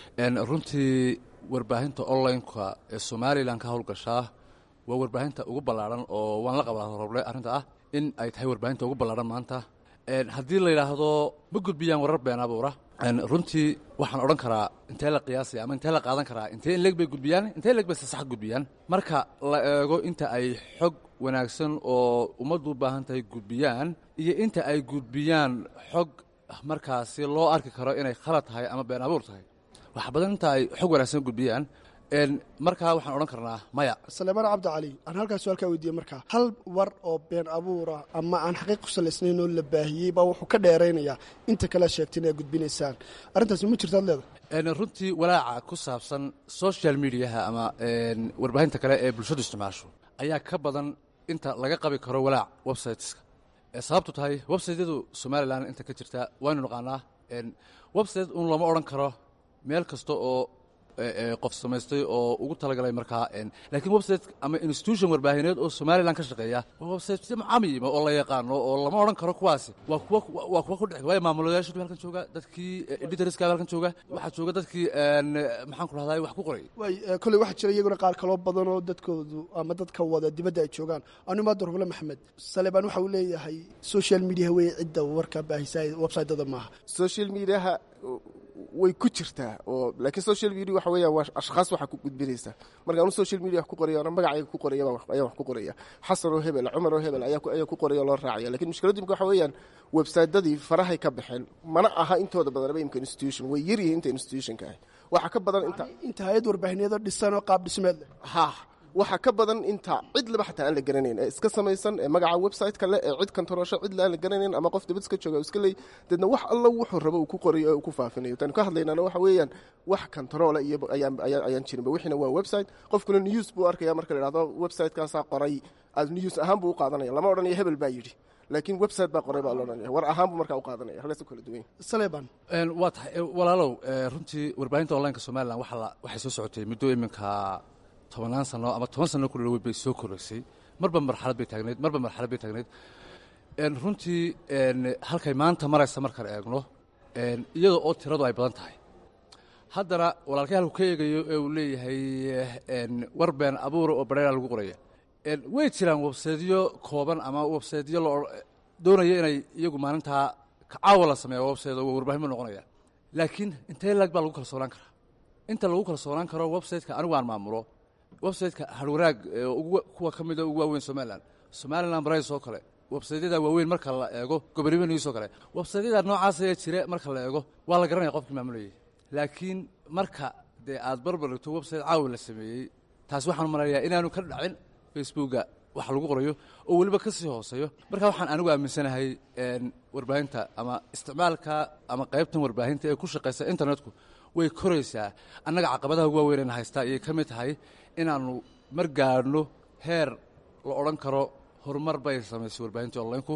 runtii warbaahinta onlineka ee somalilan ka howlgashaa waa warbaahinta ugu ballaadhan oo waan la qabaa roble arrinta ah in ay tahay warbaahinta ugu ballaadhan maanta haddii la yidhaahdo ma gudbiyaan warar been abuura runtii waxaan odhan karaa intee la qiyaasaya ama intee la qaadan karaa intee in leeg bay gudbiyaan intee leeg bay sasax gudbiyaan marka la eego inta ay xog wanaagsan oo ummaddu u baahan tahay gudbiyaan iyo inta ay gudbiyaan xog markaasi loo arki karo inay khalad tahay ama been abuur tahay wax badan inta ay xog wanaagsan gudbiyaan markaa waxaan odhan karnaa maya saleebaan cabdicali aan halkaas su-aalkaa weydiiye markaa hal war oo been abuura ama aan xaqiiq ku salaysnayn oo la baahiyey baa wuxuu ka dheeraynayaa inta kale sheegteen aad gudbinaysaan arrintaasi ma jirtaad leedahay runtii walaaca ku saabsan social mediaha ama warbaahinta kale ee bulshadu isticmaasho ayaa ka badan inta laga qabi karo walaac websiteska sababtu tahay websiteyadu somalilan inta ka jirta waynu naqaanaa website un looma odhan karo meel kasta oo qof samaystay oo ugu talagalay markaa laakiin website ama institution warbaahineed oo somalilan ka shaqeeya waa website mucamima oo la yaqaano oo lama odhan karo kuwaasi waa kuwa waa kuwa ku dhex waayo maamulayaashu halkan jooga dadkii editorska halkan jooga waxaa jooga dadkii maxaan ku rahdaa wax ku qoray way kolley waxaa jira iyaguna qaar kaloo badan oo dadkoodu ama dadka wada dibadda ay joogaan anu maada ruble maxamed saleebaan waxa uu leeyahay social media wey cidda warka baahisa websiteda maaha social mediaha way ku jirtaa oo laakiin social media waxa weeyaan waa ashkhaas waxaa ku gudbinaysa marka anu social media wax ku qoraya ana magacayga ku qoraya ayaan wax ku qoraya xasan oo hebel cumar oo hebel ayaa ayaa ku qoraya loo raacaya lakiin mushkiladdu imka waxa weeyaan websitedadii farahay ka baxeen mana aha intooda badanaba imka institution way yar yihiin inta institutionka ah waxaa ka badan inta inta hay-ad warbaahineedoo dhisan oo qaab dhismeed leh ha waxaa ka badan inta cid laba xataa aan la garanayn ee iska samaysan ee magaca website-ka leh ee cid kantaroosho cid la aan la garanayn ama qof dibad iska jooga iska leey deedna wax alla wuxuu rabo uu ku qorayo ee uu ku faafinayo taanu ka hadlaynana waxa weeyaan wax kantaroola iyo ayaan ayaan jirinba wixiina waa website qofkuna news buu arkaya marka la idhahdo website-kaasaa qoray aad news ahaan buu u qaadanaya lama odhanayo hebel baa yidhi laakiin website baa qoray baa loodhanaya war ahaan buu markaa u qaadanaya halkaas u kala duwan saleban waa tahay walaalow runtii warbaahinta onlineka somalilan waxay soo socotay muddo iminka tobanaan sano ama toban sano ku dhawey bay soo koraysay marba marxalad bay taagnayd marba marxalad bay taagnayd runtii halkay maanta maraysa markaan eegno iyadoo oo tiradu ay badan tahay haddana walaalkay halku ka eegayo ee uu leeyahay war been abuura oo badheera lagu qoraya way jiraan websaytyo kooban ama websaytyo doonaya inay iyagu maalintaa caawa la sameeya websayt oo warbaahin buu noqonaya laakiin intee lag baa lagu kalsoonaan karaa inta lagu kalsoonaan karo websiteka anigu aan maamulo websiteka harwanaag kuwa ka mida ugu waaweyn somalilan somalilan brais oo kale websaydyada waaweyn marka la eego gobolnimo news oo kale websaydyada noocaas ee jire marka la eego waa la garanaya qofkii maamulayay laakiin marka dee aad barbar dhigto website caawi la sameeyey taasi waxaan marayaa inaanu ka dhacin facebooka wax lagu qorayo oo weliba ka sii hooseeyo marka waxaan anigu aaminsanahay warbaahinta ama isticmaalka ama qaybtan warbaahinta ee ku shaqaysa internetku way koraysaa annaga caqabadaha ugu waaweyn ayna haystaa ayay ka mid tahay inaannu mar gaadhno heer la odhan karo horumar bay samaysay warbaahintii onlineku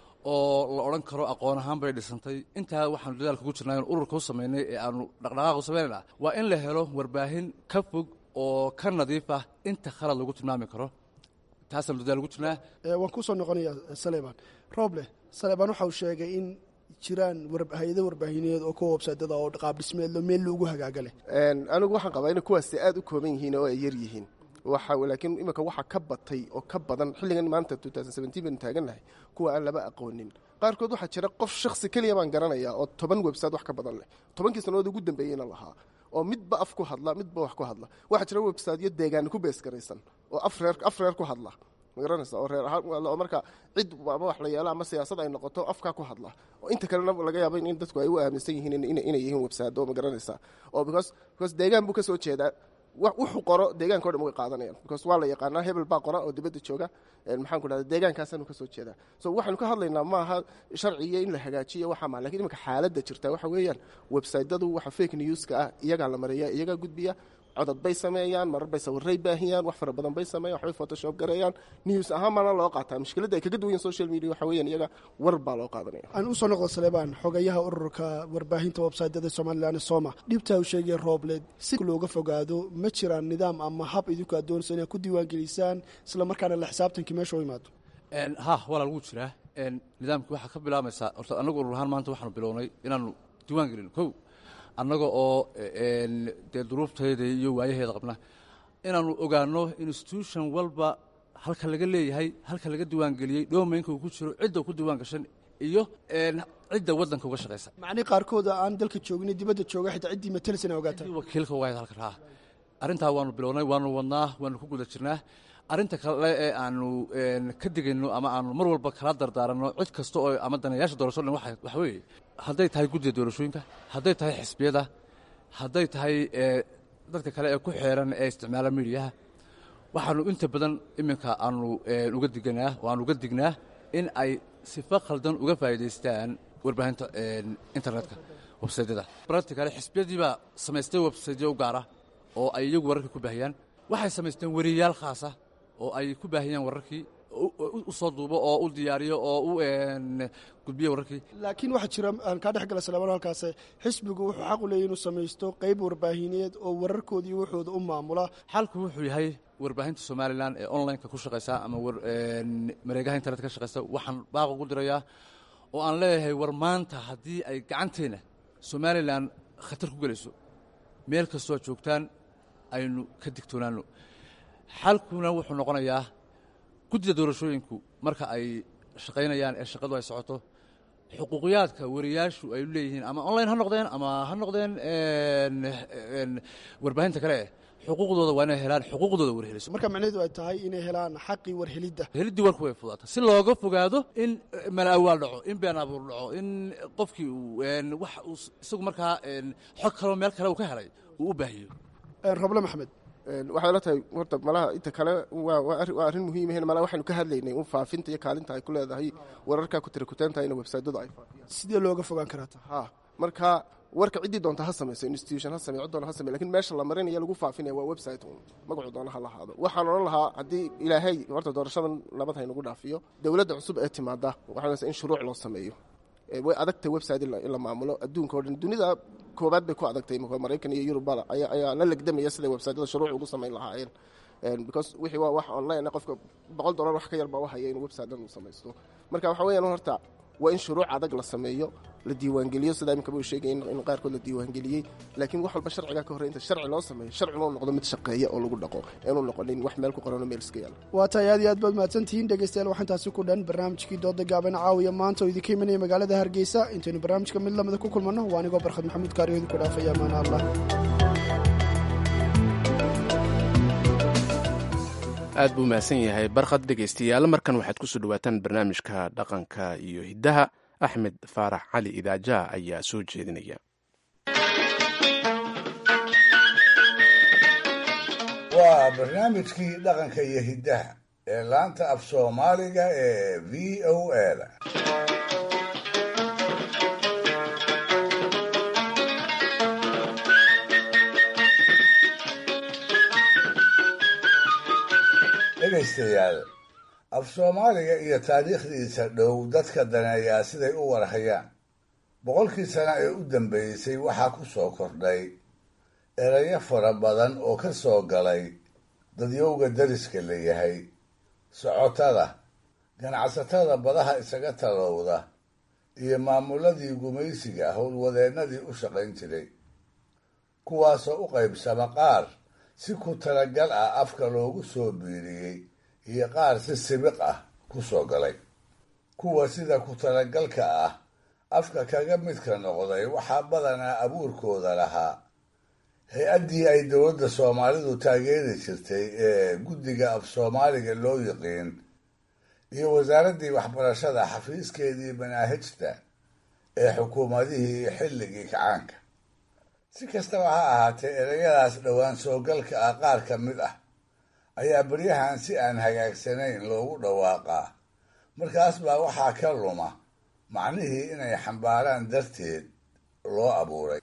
oo la odhan karo aqoon ahaan bay dhisantay intaa waxaanu dadaalka ku jirnaa in ururka u samaynay ee aanu dhaqdhaqaaq u samaynayna waa in la helo warbaahin ka fog oo ka nadiif ah inta khalad lagu tilmaami karo taasaanu dadaal ugu jirnaa waan kusoo noqonayaa saleban roble saleban waxa uu sheegay in jiraan hay-ado warbaahineed oo kuwa websaytada oo qaab dhismeedlo meel loogu hagaaga leh anigu waxaan qabaa inay kuwaasi aad u kooban yihiin oo ay yar yihiin waxa laakiin imika waxa ka batay oo ka badan xilligan maanta baynu taagannahay kuwa aan laba aqoonin qaarkood waxaa jira qof shaksi keliya baan garanaya oo toban website wax ka badan leh tobankii sannadood ugu dambeeyeyna lahaa oo midba af ku hadla midba wax ku hadla waxaa jira websiteyo deegaani ku beesgaraysan oo afreer af reer ku hadla magaranaysa oo reer ahaan oo marka cid ama wax la yeelo ama siyaasad ay noqoto afkaa ku hadla oo inta kalena laga yaaba in dadku ay u aaminsan yihiin inay yihiin website oo magaranaysa oo because because deegaan buu ka soo jeedaa wuxuu qoro deegaanka o dhan way qaadanayaan because waa la yaqaanaa hebel baa qora oo dibadda jooga maxaan ku dhahda deegaankaasaanu ka soo jeedaa so waxaanu ka hadlaynaa maaha sharciga in la hagaajiyo waxaa maa lakin imika xaaladda jirta waxa weeyaan websaytadu waxa fake newska ah iyagaa la mariya iyagaa gudbiya codod bay sameeyaan marar bay sawiray baahiyaan wax fara badan bay sameeyan waxbay photoshop gareeyaan news ahaan baana loo qaataa mushkiladda ay kaga duwan social media waxa weeyaan iyaga war baa loo qaadanaya aan usoo noqdo saleebaan xogayaha ururka warbaahinta websaytyada somalilan soma dhibtaa uu sheegaya roobleed si looga fogaado ma jiraan nidaam ama hab idinku aad doonayso inaad ku diiwaangelisaan isla markaana la xisaabtankii meesha u imaado ha walaa lagu jiraa nidaamkii waxaa ka bilaamaysaa horta annagu urur ahaan maanta waxaanu bilownay inaanu diiwaan gelin kow annaga oo dee duruuftayda iyo waayaheeda qabna inaanu ogaano institution walba halka laga leeyahay halka laga diiwaangeliyey dhomaynka uu ku jiro cidda ku diiwaan gashan iyo cidda waddanka uga shaqaysa macnii qaarkooda aan dalka joogin dibadda jooga xitaa ciddii matalis ina ogaataan wakiilka ugahayd halkan ha arrintaa waanu bilownay waanu wadnaa waanu ku guda jirnaa arrinta kale ee aanu ka digayno ama aanu mar walba kala dardaaranno cid kasta oo ama danayaasha doorasho dhan waxa weeye hadday tahay guddiga doorashooyinka hadday tahay xisbiyada hadday tahay dadka kale ee ku xeeran ee isticmaala midiyaha waxaanu inta badan iminka aanu uga diganaa oo aanu uga dignaa in ay sifo khaldan uga faa'iidaystaan warbaahinta internetka websaydyada practicale xisbiyadii baa samaystay websaytyo u gaara oo ay iyagu wararka ku baahiyaan waxay samaysteen weriyayaal khaasa oo ay ku baahiyaan wararkii u soo duubo oo u diyaariyo oo u gudbiyo wararkii laakiin waxaa jira aan kaa dhex gala salamaan halkaas xisbigu wuxuu xaq u leeyahy inuu samaysto qayb warbaahineed oo wararkooda iyo waxooda u maamula xalku wuxuu yahay warbaahinta somalilan ee onlineka ku shaqaysa ama mareegaha internet ka shaqaysa waxaan baaq ugu dirayaa oo aan leeyahay war maanta haddii ay gacanteenna somalilan khatar ku gelayso meel kastoo joogtaan aynu ka digtoonaano xalkuna wuxuu noqonayaa guddida doorashooyinku marka ay shaqaynayaan ee shaqadu ay socoto xuquuqiyaadka wariyaashu ay leeyihiin ama online ha noqdeen ama ha noqdeen warbaahinta kale eh xuquuqdooda waa inay helaan xuquuqdooda warheliso marka macnaheedu ay tahay inay helaan xaqii warhelidda heliddii warku way fudaata si looga fogaado in malaawaal dhaco in been abuur dhaco in qofkii uu wax uu isagu markaa xog kaloo meel kale uu ka helay uu u baahiyo roble maxamed waxay la tahay horta malaha inta kale waa arrin muhiimahn malaha waxaynu ka hadlaynay un faafinta iyo kaalinta ay ku leedahay wararkaa ku tirakutaanta in websaytyadu ay faafiyaan sidee looga fogaan karaa ta ha marka warka ciddii doonta ha samayso institution ha samey cid doona ha samey lakin meesha la marinaya lagu faafinaya waa website un magacu doona ha lahaado waxaan odhan lahaa haddii ilaahay horta doorashadan nabad haynagu dhaafiyo dowladda cusub ee timaada waxaa in shuruuc loo sameeyo way adagtay website in la maamulo adduunka o dhan dunida koobaad bay ku adagtay maraykan iyo yurubba ayaa la legdamaya siday websaytyada shuruuc ugu samayn lahaayeen because wixii waa wax online qofka boqol dollar wax ka yar baa u haya inuu website dhan uu samaysto marka waxa weeyaan horta waa in shuruuc adag la sameeyo la diiwaangeliyo sidaa iminkaba uu sheegay in qaarkood la diiwaangeliyey laakiin wax walba sharcigaa ka horrey inta sharci loo sameeyo sharcigoo noqdo mid shaqeeya oo lagu dhaqo inuu noqonin wax meel ku qoranoo meel iska yaala waa tahay aad iyo aad baad mahadsantihiin dhegeystayaal waxaan taasi ku dhan barnaamijkii dooda gaaban caawiya maanta oo idinka imanaya magaalada hargeysa intaynu barnaamijka mid lamida ku kulmanno waa anigoo barkhad maxamuud kaariyo idinku dhaafaya amaana allah aad buu mahadsan yahay barkhad dhegaystayaal markan waxaad kusoo dhawaataan barnaamijka dhaqanka iyo hiddaha axmed faarax cali idaajaha ayaa soo jeedinaya waa barnaamijkii dhaqanka iyo hiddaha ee laanta af soomaaliga ee v o a da dhegaystayaal af soomaaliga iyo taariikhdiisa dhow dadka daneeyaa siday u warhayaan boqolkii sano ee u dambeysay waxaa ku soo kordhay erayo fara badan oo ka soo galay dadyowga dariska la yahay socotada ganacsatada badaha isaga talowda iyo maamuladii gumaysiga howlwadeennadii u shaqayn jiray kuwaasoo u qaybsama qaar si ku talagal ah afka loogu soo biiriyey iyo qaar si sibiq ah ku soo galay kuwa sida ku talagalka ah afka kaga midka noqday waxaa badanaa abuurkooda lahaa hay-addii ay dowladda soomaalidu taageeri jirtay ee guddiga af soomaaliga loo yiqiin iyo wasaaraddii waxbarashada xafiiskeedii manaahijta ee xukuumadihii xilligii kacaanka si kastaba ha ahaatee ereyadaas dhowaan soogalka ah qaar ka mid ah ayaa beryahan si aan hagaagsanayn loogu dhawaaqaa markaas baa waxaa ka luma macnihii inay xambaaraan darteed loo abuuray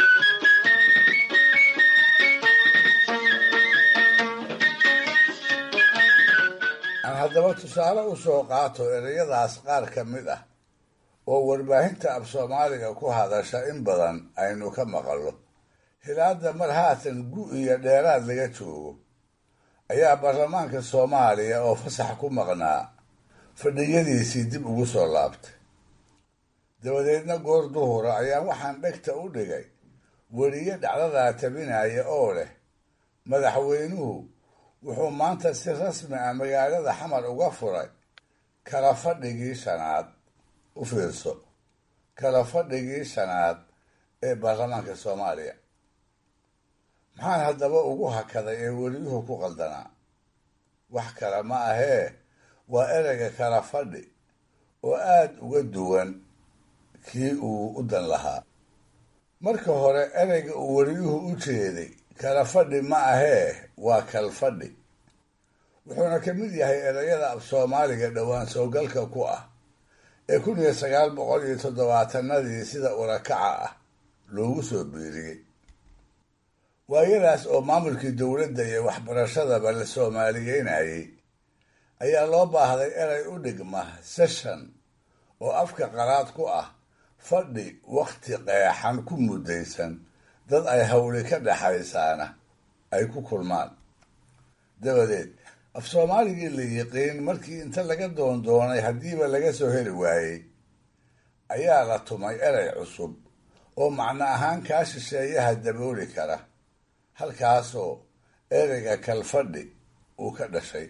aan haddaba tusaale u soo qaato ereyadaas qaar ka mid ah oo warbaahinta af soomaaliga ku hadasha in badan aynu ka maqallo hilaadda mar haatan gu iyo dheeraad laga joogo ayaa baarlamaanka soomaaliya oo fasax ku maqnaa fadhiyadiisii dib ugu soo laabtay dabadeedna goor duhura ayaa waxaan dhegta u dhigay weriye dhacdadaa tabinaya oo leh madaxweynuhu wuxuu maanta si rasmi ah magaalada xamar uga furay kala fadhigii shanaad u fiirso kala fadhigii shanaad ee baarlamaanka soomaaliya maxaan haddaba ugu hakaday ee weliyuhu ku qaldanaa wax kale ma ahee waa ereyga kala fadhi oo aada uga duwan kii uu u dan lahaa marka hore ereyga uu weliyuhu u jeeday kala fadhi ma ahee waa kalfadhi wuxuuna ka mid yahay ereyada af soomaaliga dhowaan soogalka ku ah ee kun iyo sagaal boqol iyo toddobaatanadii sida urakaca ah loogu soo biiriyey waayadaas oo maamulkii dowladda iyo waxbarashadaba la soomaaliyeynayay ayaa loo baahday erey u dhigma session oo afka qaraad ku ah fadhi wakhti qeexan ku muddaysan dad ay hawli ka dhexaysaana ay ku kulmaan dabadeed af soomaaligii la yiqiin markii inta laga doondoonay haddiiba laga soo heli waayey ayaa la tumay erey cusub oo macno ahaan kaa shisheeyaha dabooli kara halkaasoo ereyga kalfadhi uu ka dhashay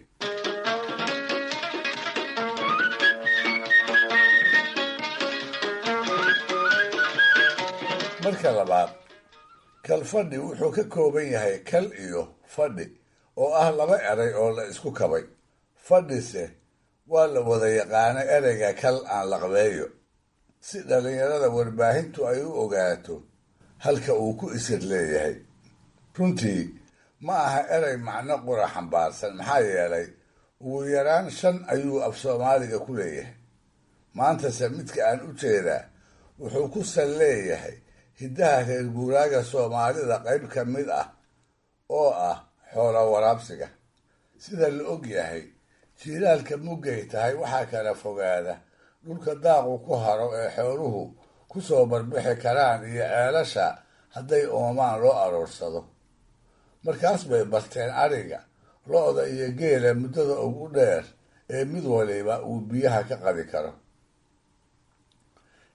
marka labaad kalfadhi wuxuu ka kooban yahay kal iyo fadhi oo ah laba erey oo la isku kabay fadhise waa la wada yaqaano ereyga kal aan laqbeeyo si dhallinyarada warbaahintu ay u ogaato halka uu ku isir leeyahay runtii ma aha erey macno qura xambaarsan maxaa yeelay ugu yaraan shan ayuu af soomaaliga ku leeyahay maantase midka aan u jeedaa wuxuu ku sal leeyahay hiddaha reer guuraaga soomaalida qayb ka mid ah oo ah xoola waraabsiga sida la og yahay jiilaalka muggay tahay waxaa kala fogaada dhulka daaqu ku haro ee xooluhu ku soo barbixi karaan iyo ceelasha hadday oomaan loo aroorsado markaas bay barteen ariga lo-da iyo geela muddada ugu dheer ee mid waliba uu biyaha ka qadi karo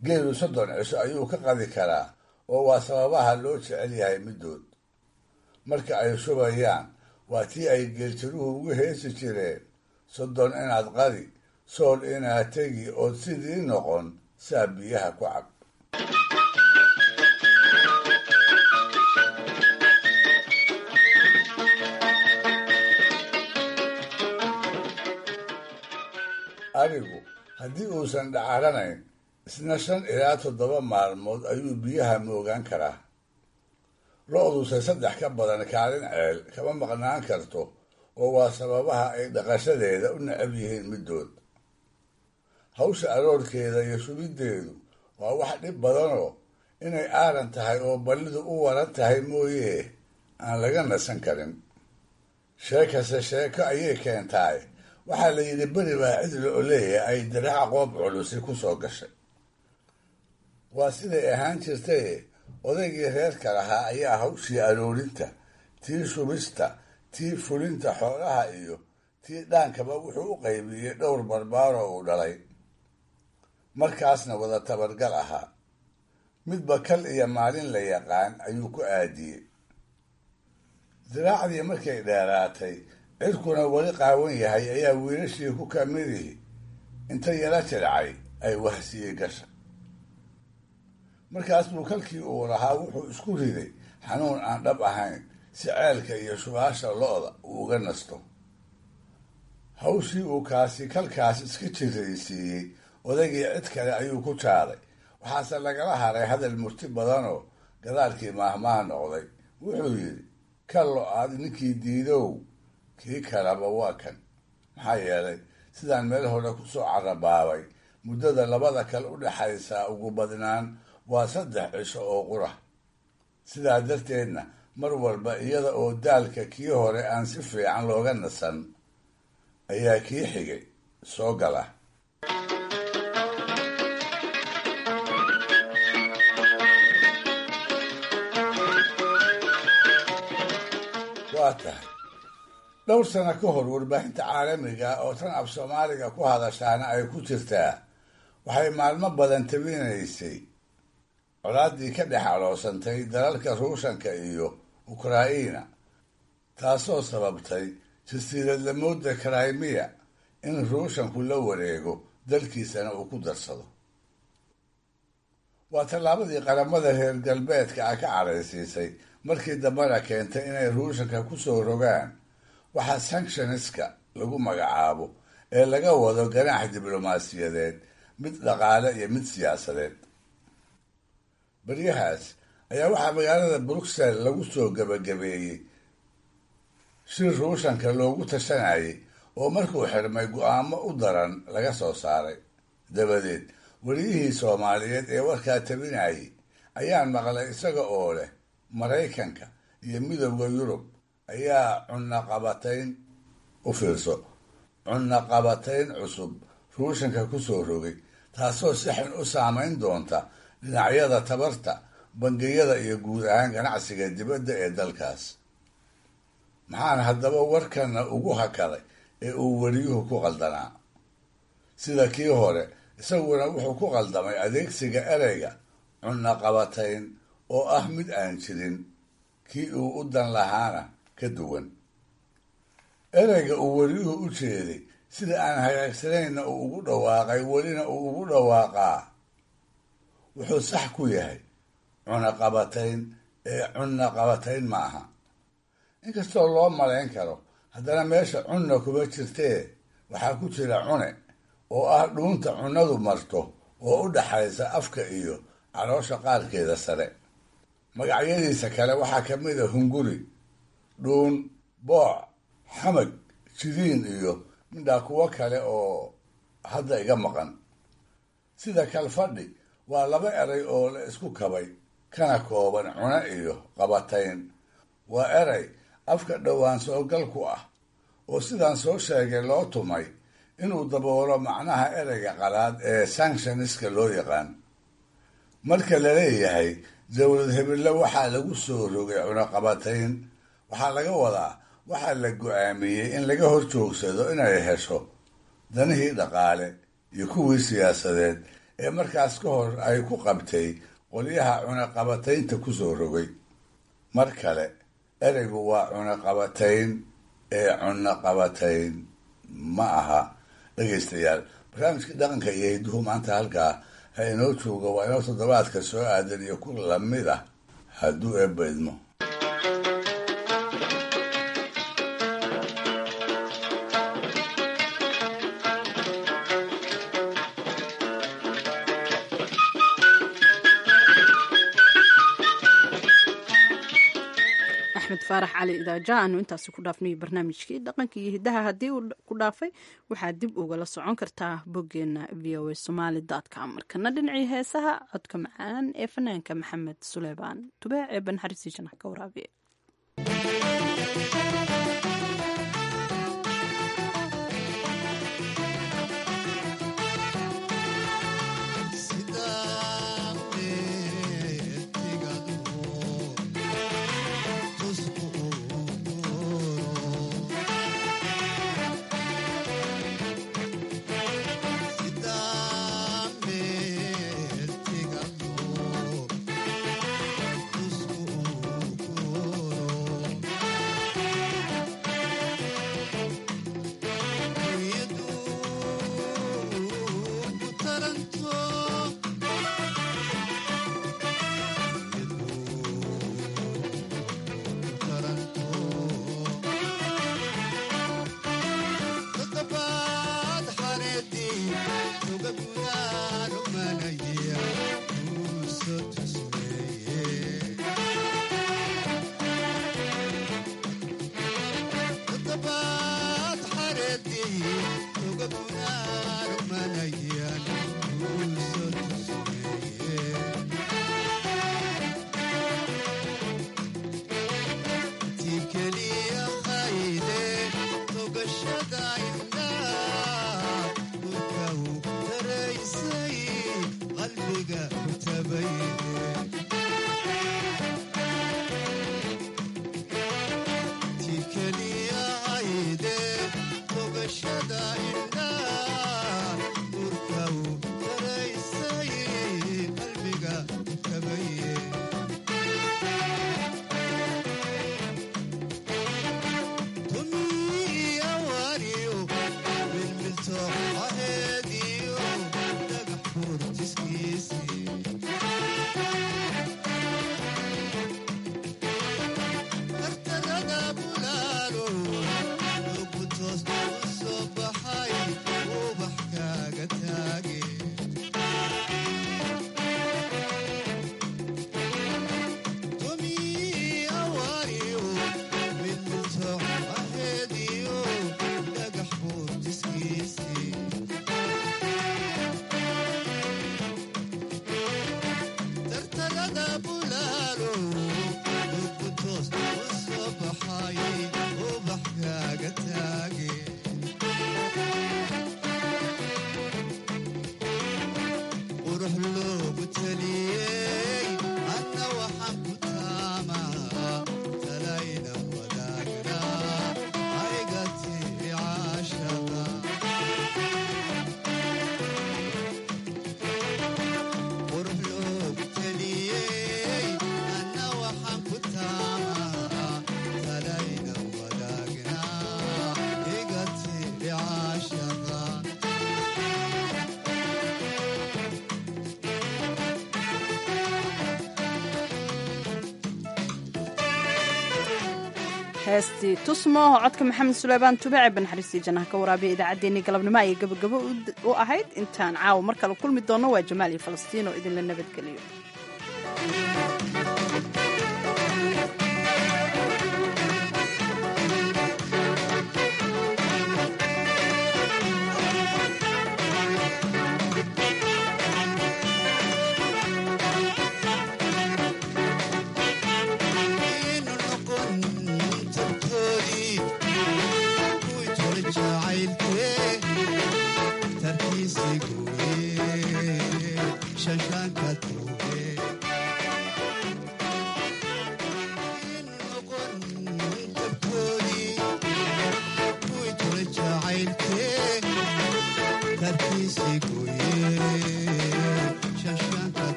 geelu soddon cisho ayuu ka qadi karaa oo waa sababaha loo jecel yahay middood marka ay shubayaan waa tii ay geeltiruhu ugu heesi jireen soddon inaad qadi sool inaad tegi ood sidii noqon saa biyaha ku cab arigu haddii uusan dhacaranayn isna shan ilaa toddoba maalmood ayuu biyaha moogaan karaa lo-duse saddex ka badan kaalin ceel kama maqnaan karto oo waa sababaha ay dhaqashadeeda u necab yihiin middood hawsha aroorkeeda iyo shubiddeedu waa wax dhib badanoo inay aaran tahay oo ballidu u waran tahay mooyee aan laga nasan karin sheekase sheeko ayay keentaay waxaa la yidhi beri baa cid lo oleeya ay diraca qoob culusi ku soo gashay waa siday ahaan jirtaye odaygii reerka lahaa ayaa hawshii aroorinta tii shubista tii fulinta xoolaha iyo tii dhaankaba wuxuu u qaybiyey dhowr barbaaroo uu dhalay markaasna wada tabargal ahaa midba kal iyo maalin la yaqaan ayuu ku aadiyey diraacdii markay dheeraatay cirkuna weli qaawan yahay ayaa wiilashii ku kamidii inta yala jircay ay wahsiyey gasha markaas buu kalkii uu lahaa wuxuu isku riday xanuun aan dhab ahayn si ceelka iyo shubaasha lo-da uu uga nasto hawshii uu kaasi kalkaas iska jiraysiiyey odaygii cid kale ayuu ku jaaday waxaase lagala haray hadal murti badanoo gadaalkii maahmaah noqday wuxuu yidhi ka lo-aad ninkii diidow kii kalaba waa kan maxaa yeelay sidaan meel hore kusoo carabaabay muddada labada kale u dhexaysaa ugu badnaan waa saddex cisho oo qura sidaa darteedna mar walba iyada oo daalka kii hore aan si fiican looga nasan ayaa kii xigay soo gala waa tahay dhowr sano ka hor warbaahinta caalamiga oo tan af soomaaliga ku hadashaana ay ku jirtaa waxay maalmo badan tabinaysay colaaddii ka dhex aloosantay dalalka ruushanka iyo ukraina taasoo sababtay jasiiradlamooda krimiya in ruushanku la wareego dalkiisana uu ku darsado waa tallaabadii qaramada reer galbeedka ah ka caraysiisay markii dambena keentay inay ruushanka kusoo rogaan waxaa sanctioniska lagu magacaabo ee laga wado ganaax diblomaasiyadeed mid dhaqaale iyo mid siyaasadeed baryahaas ayaa waxaa magaalada bruxelles lagu soo gabagabeeyey shir ruushanka loogu tashanayay oo markuu xirmay go-aamo u daran laga soo saaray dabadeed weliyihii soomaaliyeed ee warkaa tabinayay ayaan maqlay isaga oo leh maraykanka iyo midowda yurub ayaa cunaqabatayn u fiirso cunaqabatayn cusub ruushanka kusoo rogay taasoo si xun u saameyn doonta dhinacyada tabarta bangiyada iyo guud ahaan ganacsiga dibadda ee dalkaas maxaan haddaba warkana ugu hakaday ee uu weliyuhu ku qaldanaa sida kii hore isaguna wuxuu ku qaldamay adeegsiga ereyga cunaqabatayn oo ah mid aan jirin kii uu u dan lahaana ka duwan ereyga uu weliyuhu u jeeday sida aan hagaagsanayna uu ugu dhawaaqay welina uu ugu dhawaaqaa wuxuu sax ku yahay cunaqabatayn ee cunaqabatayn ma aha inkastoo loo malayn karo haddana meesha cunna kuma jirtee waxaa ku jira cune oo ah dhuunta cunnadu marto oo u dhaxaysa afka iyo caloosha qaarkeeda sare magacyadiisa kale waxaa ka mid a hunguri dhuun booc xamag jidiin iyo midhaa kuwo kale oo hadda iga maqan sida kalfadhi waa laba eray oo la isku kabay kana kooban cune iyo qabatayn waa eray afka dhowaan soogal ku ah oo sidaan soo sheegay loo tumay inuu daboolo macnaha ereyga qalaad ee sanctioniska loo yaqaan marka la leeyahay dowlad hebelle waxaa lagu soo rogay cunaqabatayn waxaa laga wadaa waxaa la go-aamiyey in laga hor joogsado inay hesho danihii dhaqaale iyo kuwii siyaasadeed ee markaas ka hor ay ku qabtay qolyaha cunaqabataynta ku soo rogay mar kale ereygu waa cunaqabatayn ee cunaqabatayn ma aha dhegaystayaal barnaamijkii dhaqanka iyo hidduhu maanta halkaa ha inoo jooga waa inoo toddobaadka soo aadan iyo ku lamid ah hadduu eebba idmo axmed faarax cali idaaja aanu intaasi ku dhaafnay barnaamijkii dhaqanka iyo hidaha haddii uu ku dhaafay waxaad dib ugala socon kartaa boggeena v o a somaali com markana dhinacii heesaha codka macaan ee fanaanka maxamed suleymaan tubeec ee banxariisii janax ka waraabiye heestii tusmo codka maxamed suleymaan tubaace banxariistii jannaha ka waraabiya idaacaddeenii galabnimo ayay gabagabo u ahayd intaan caawa mar kale kulmi doonno waa jamaal iyo falastiin oo idinla nabadgeliyo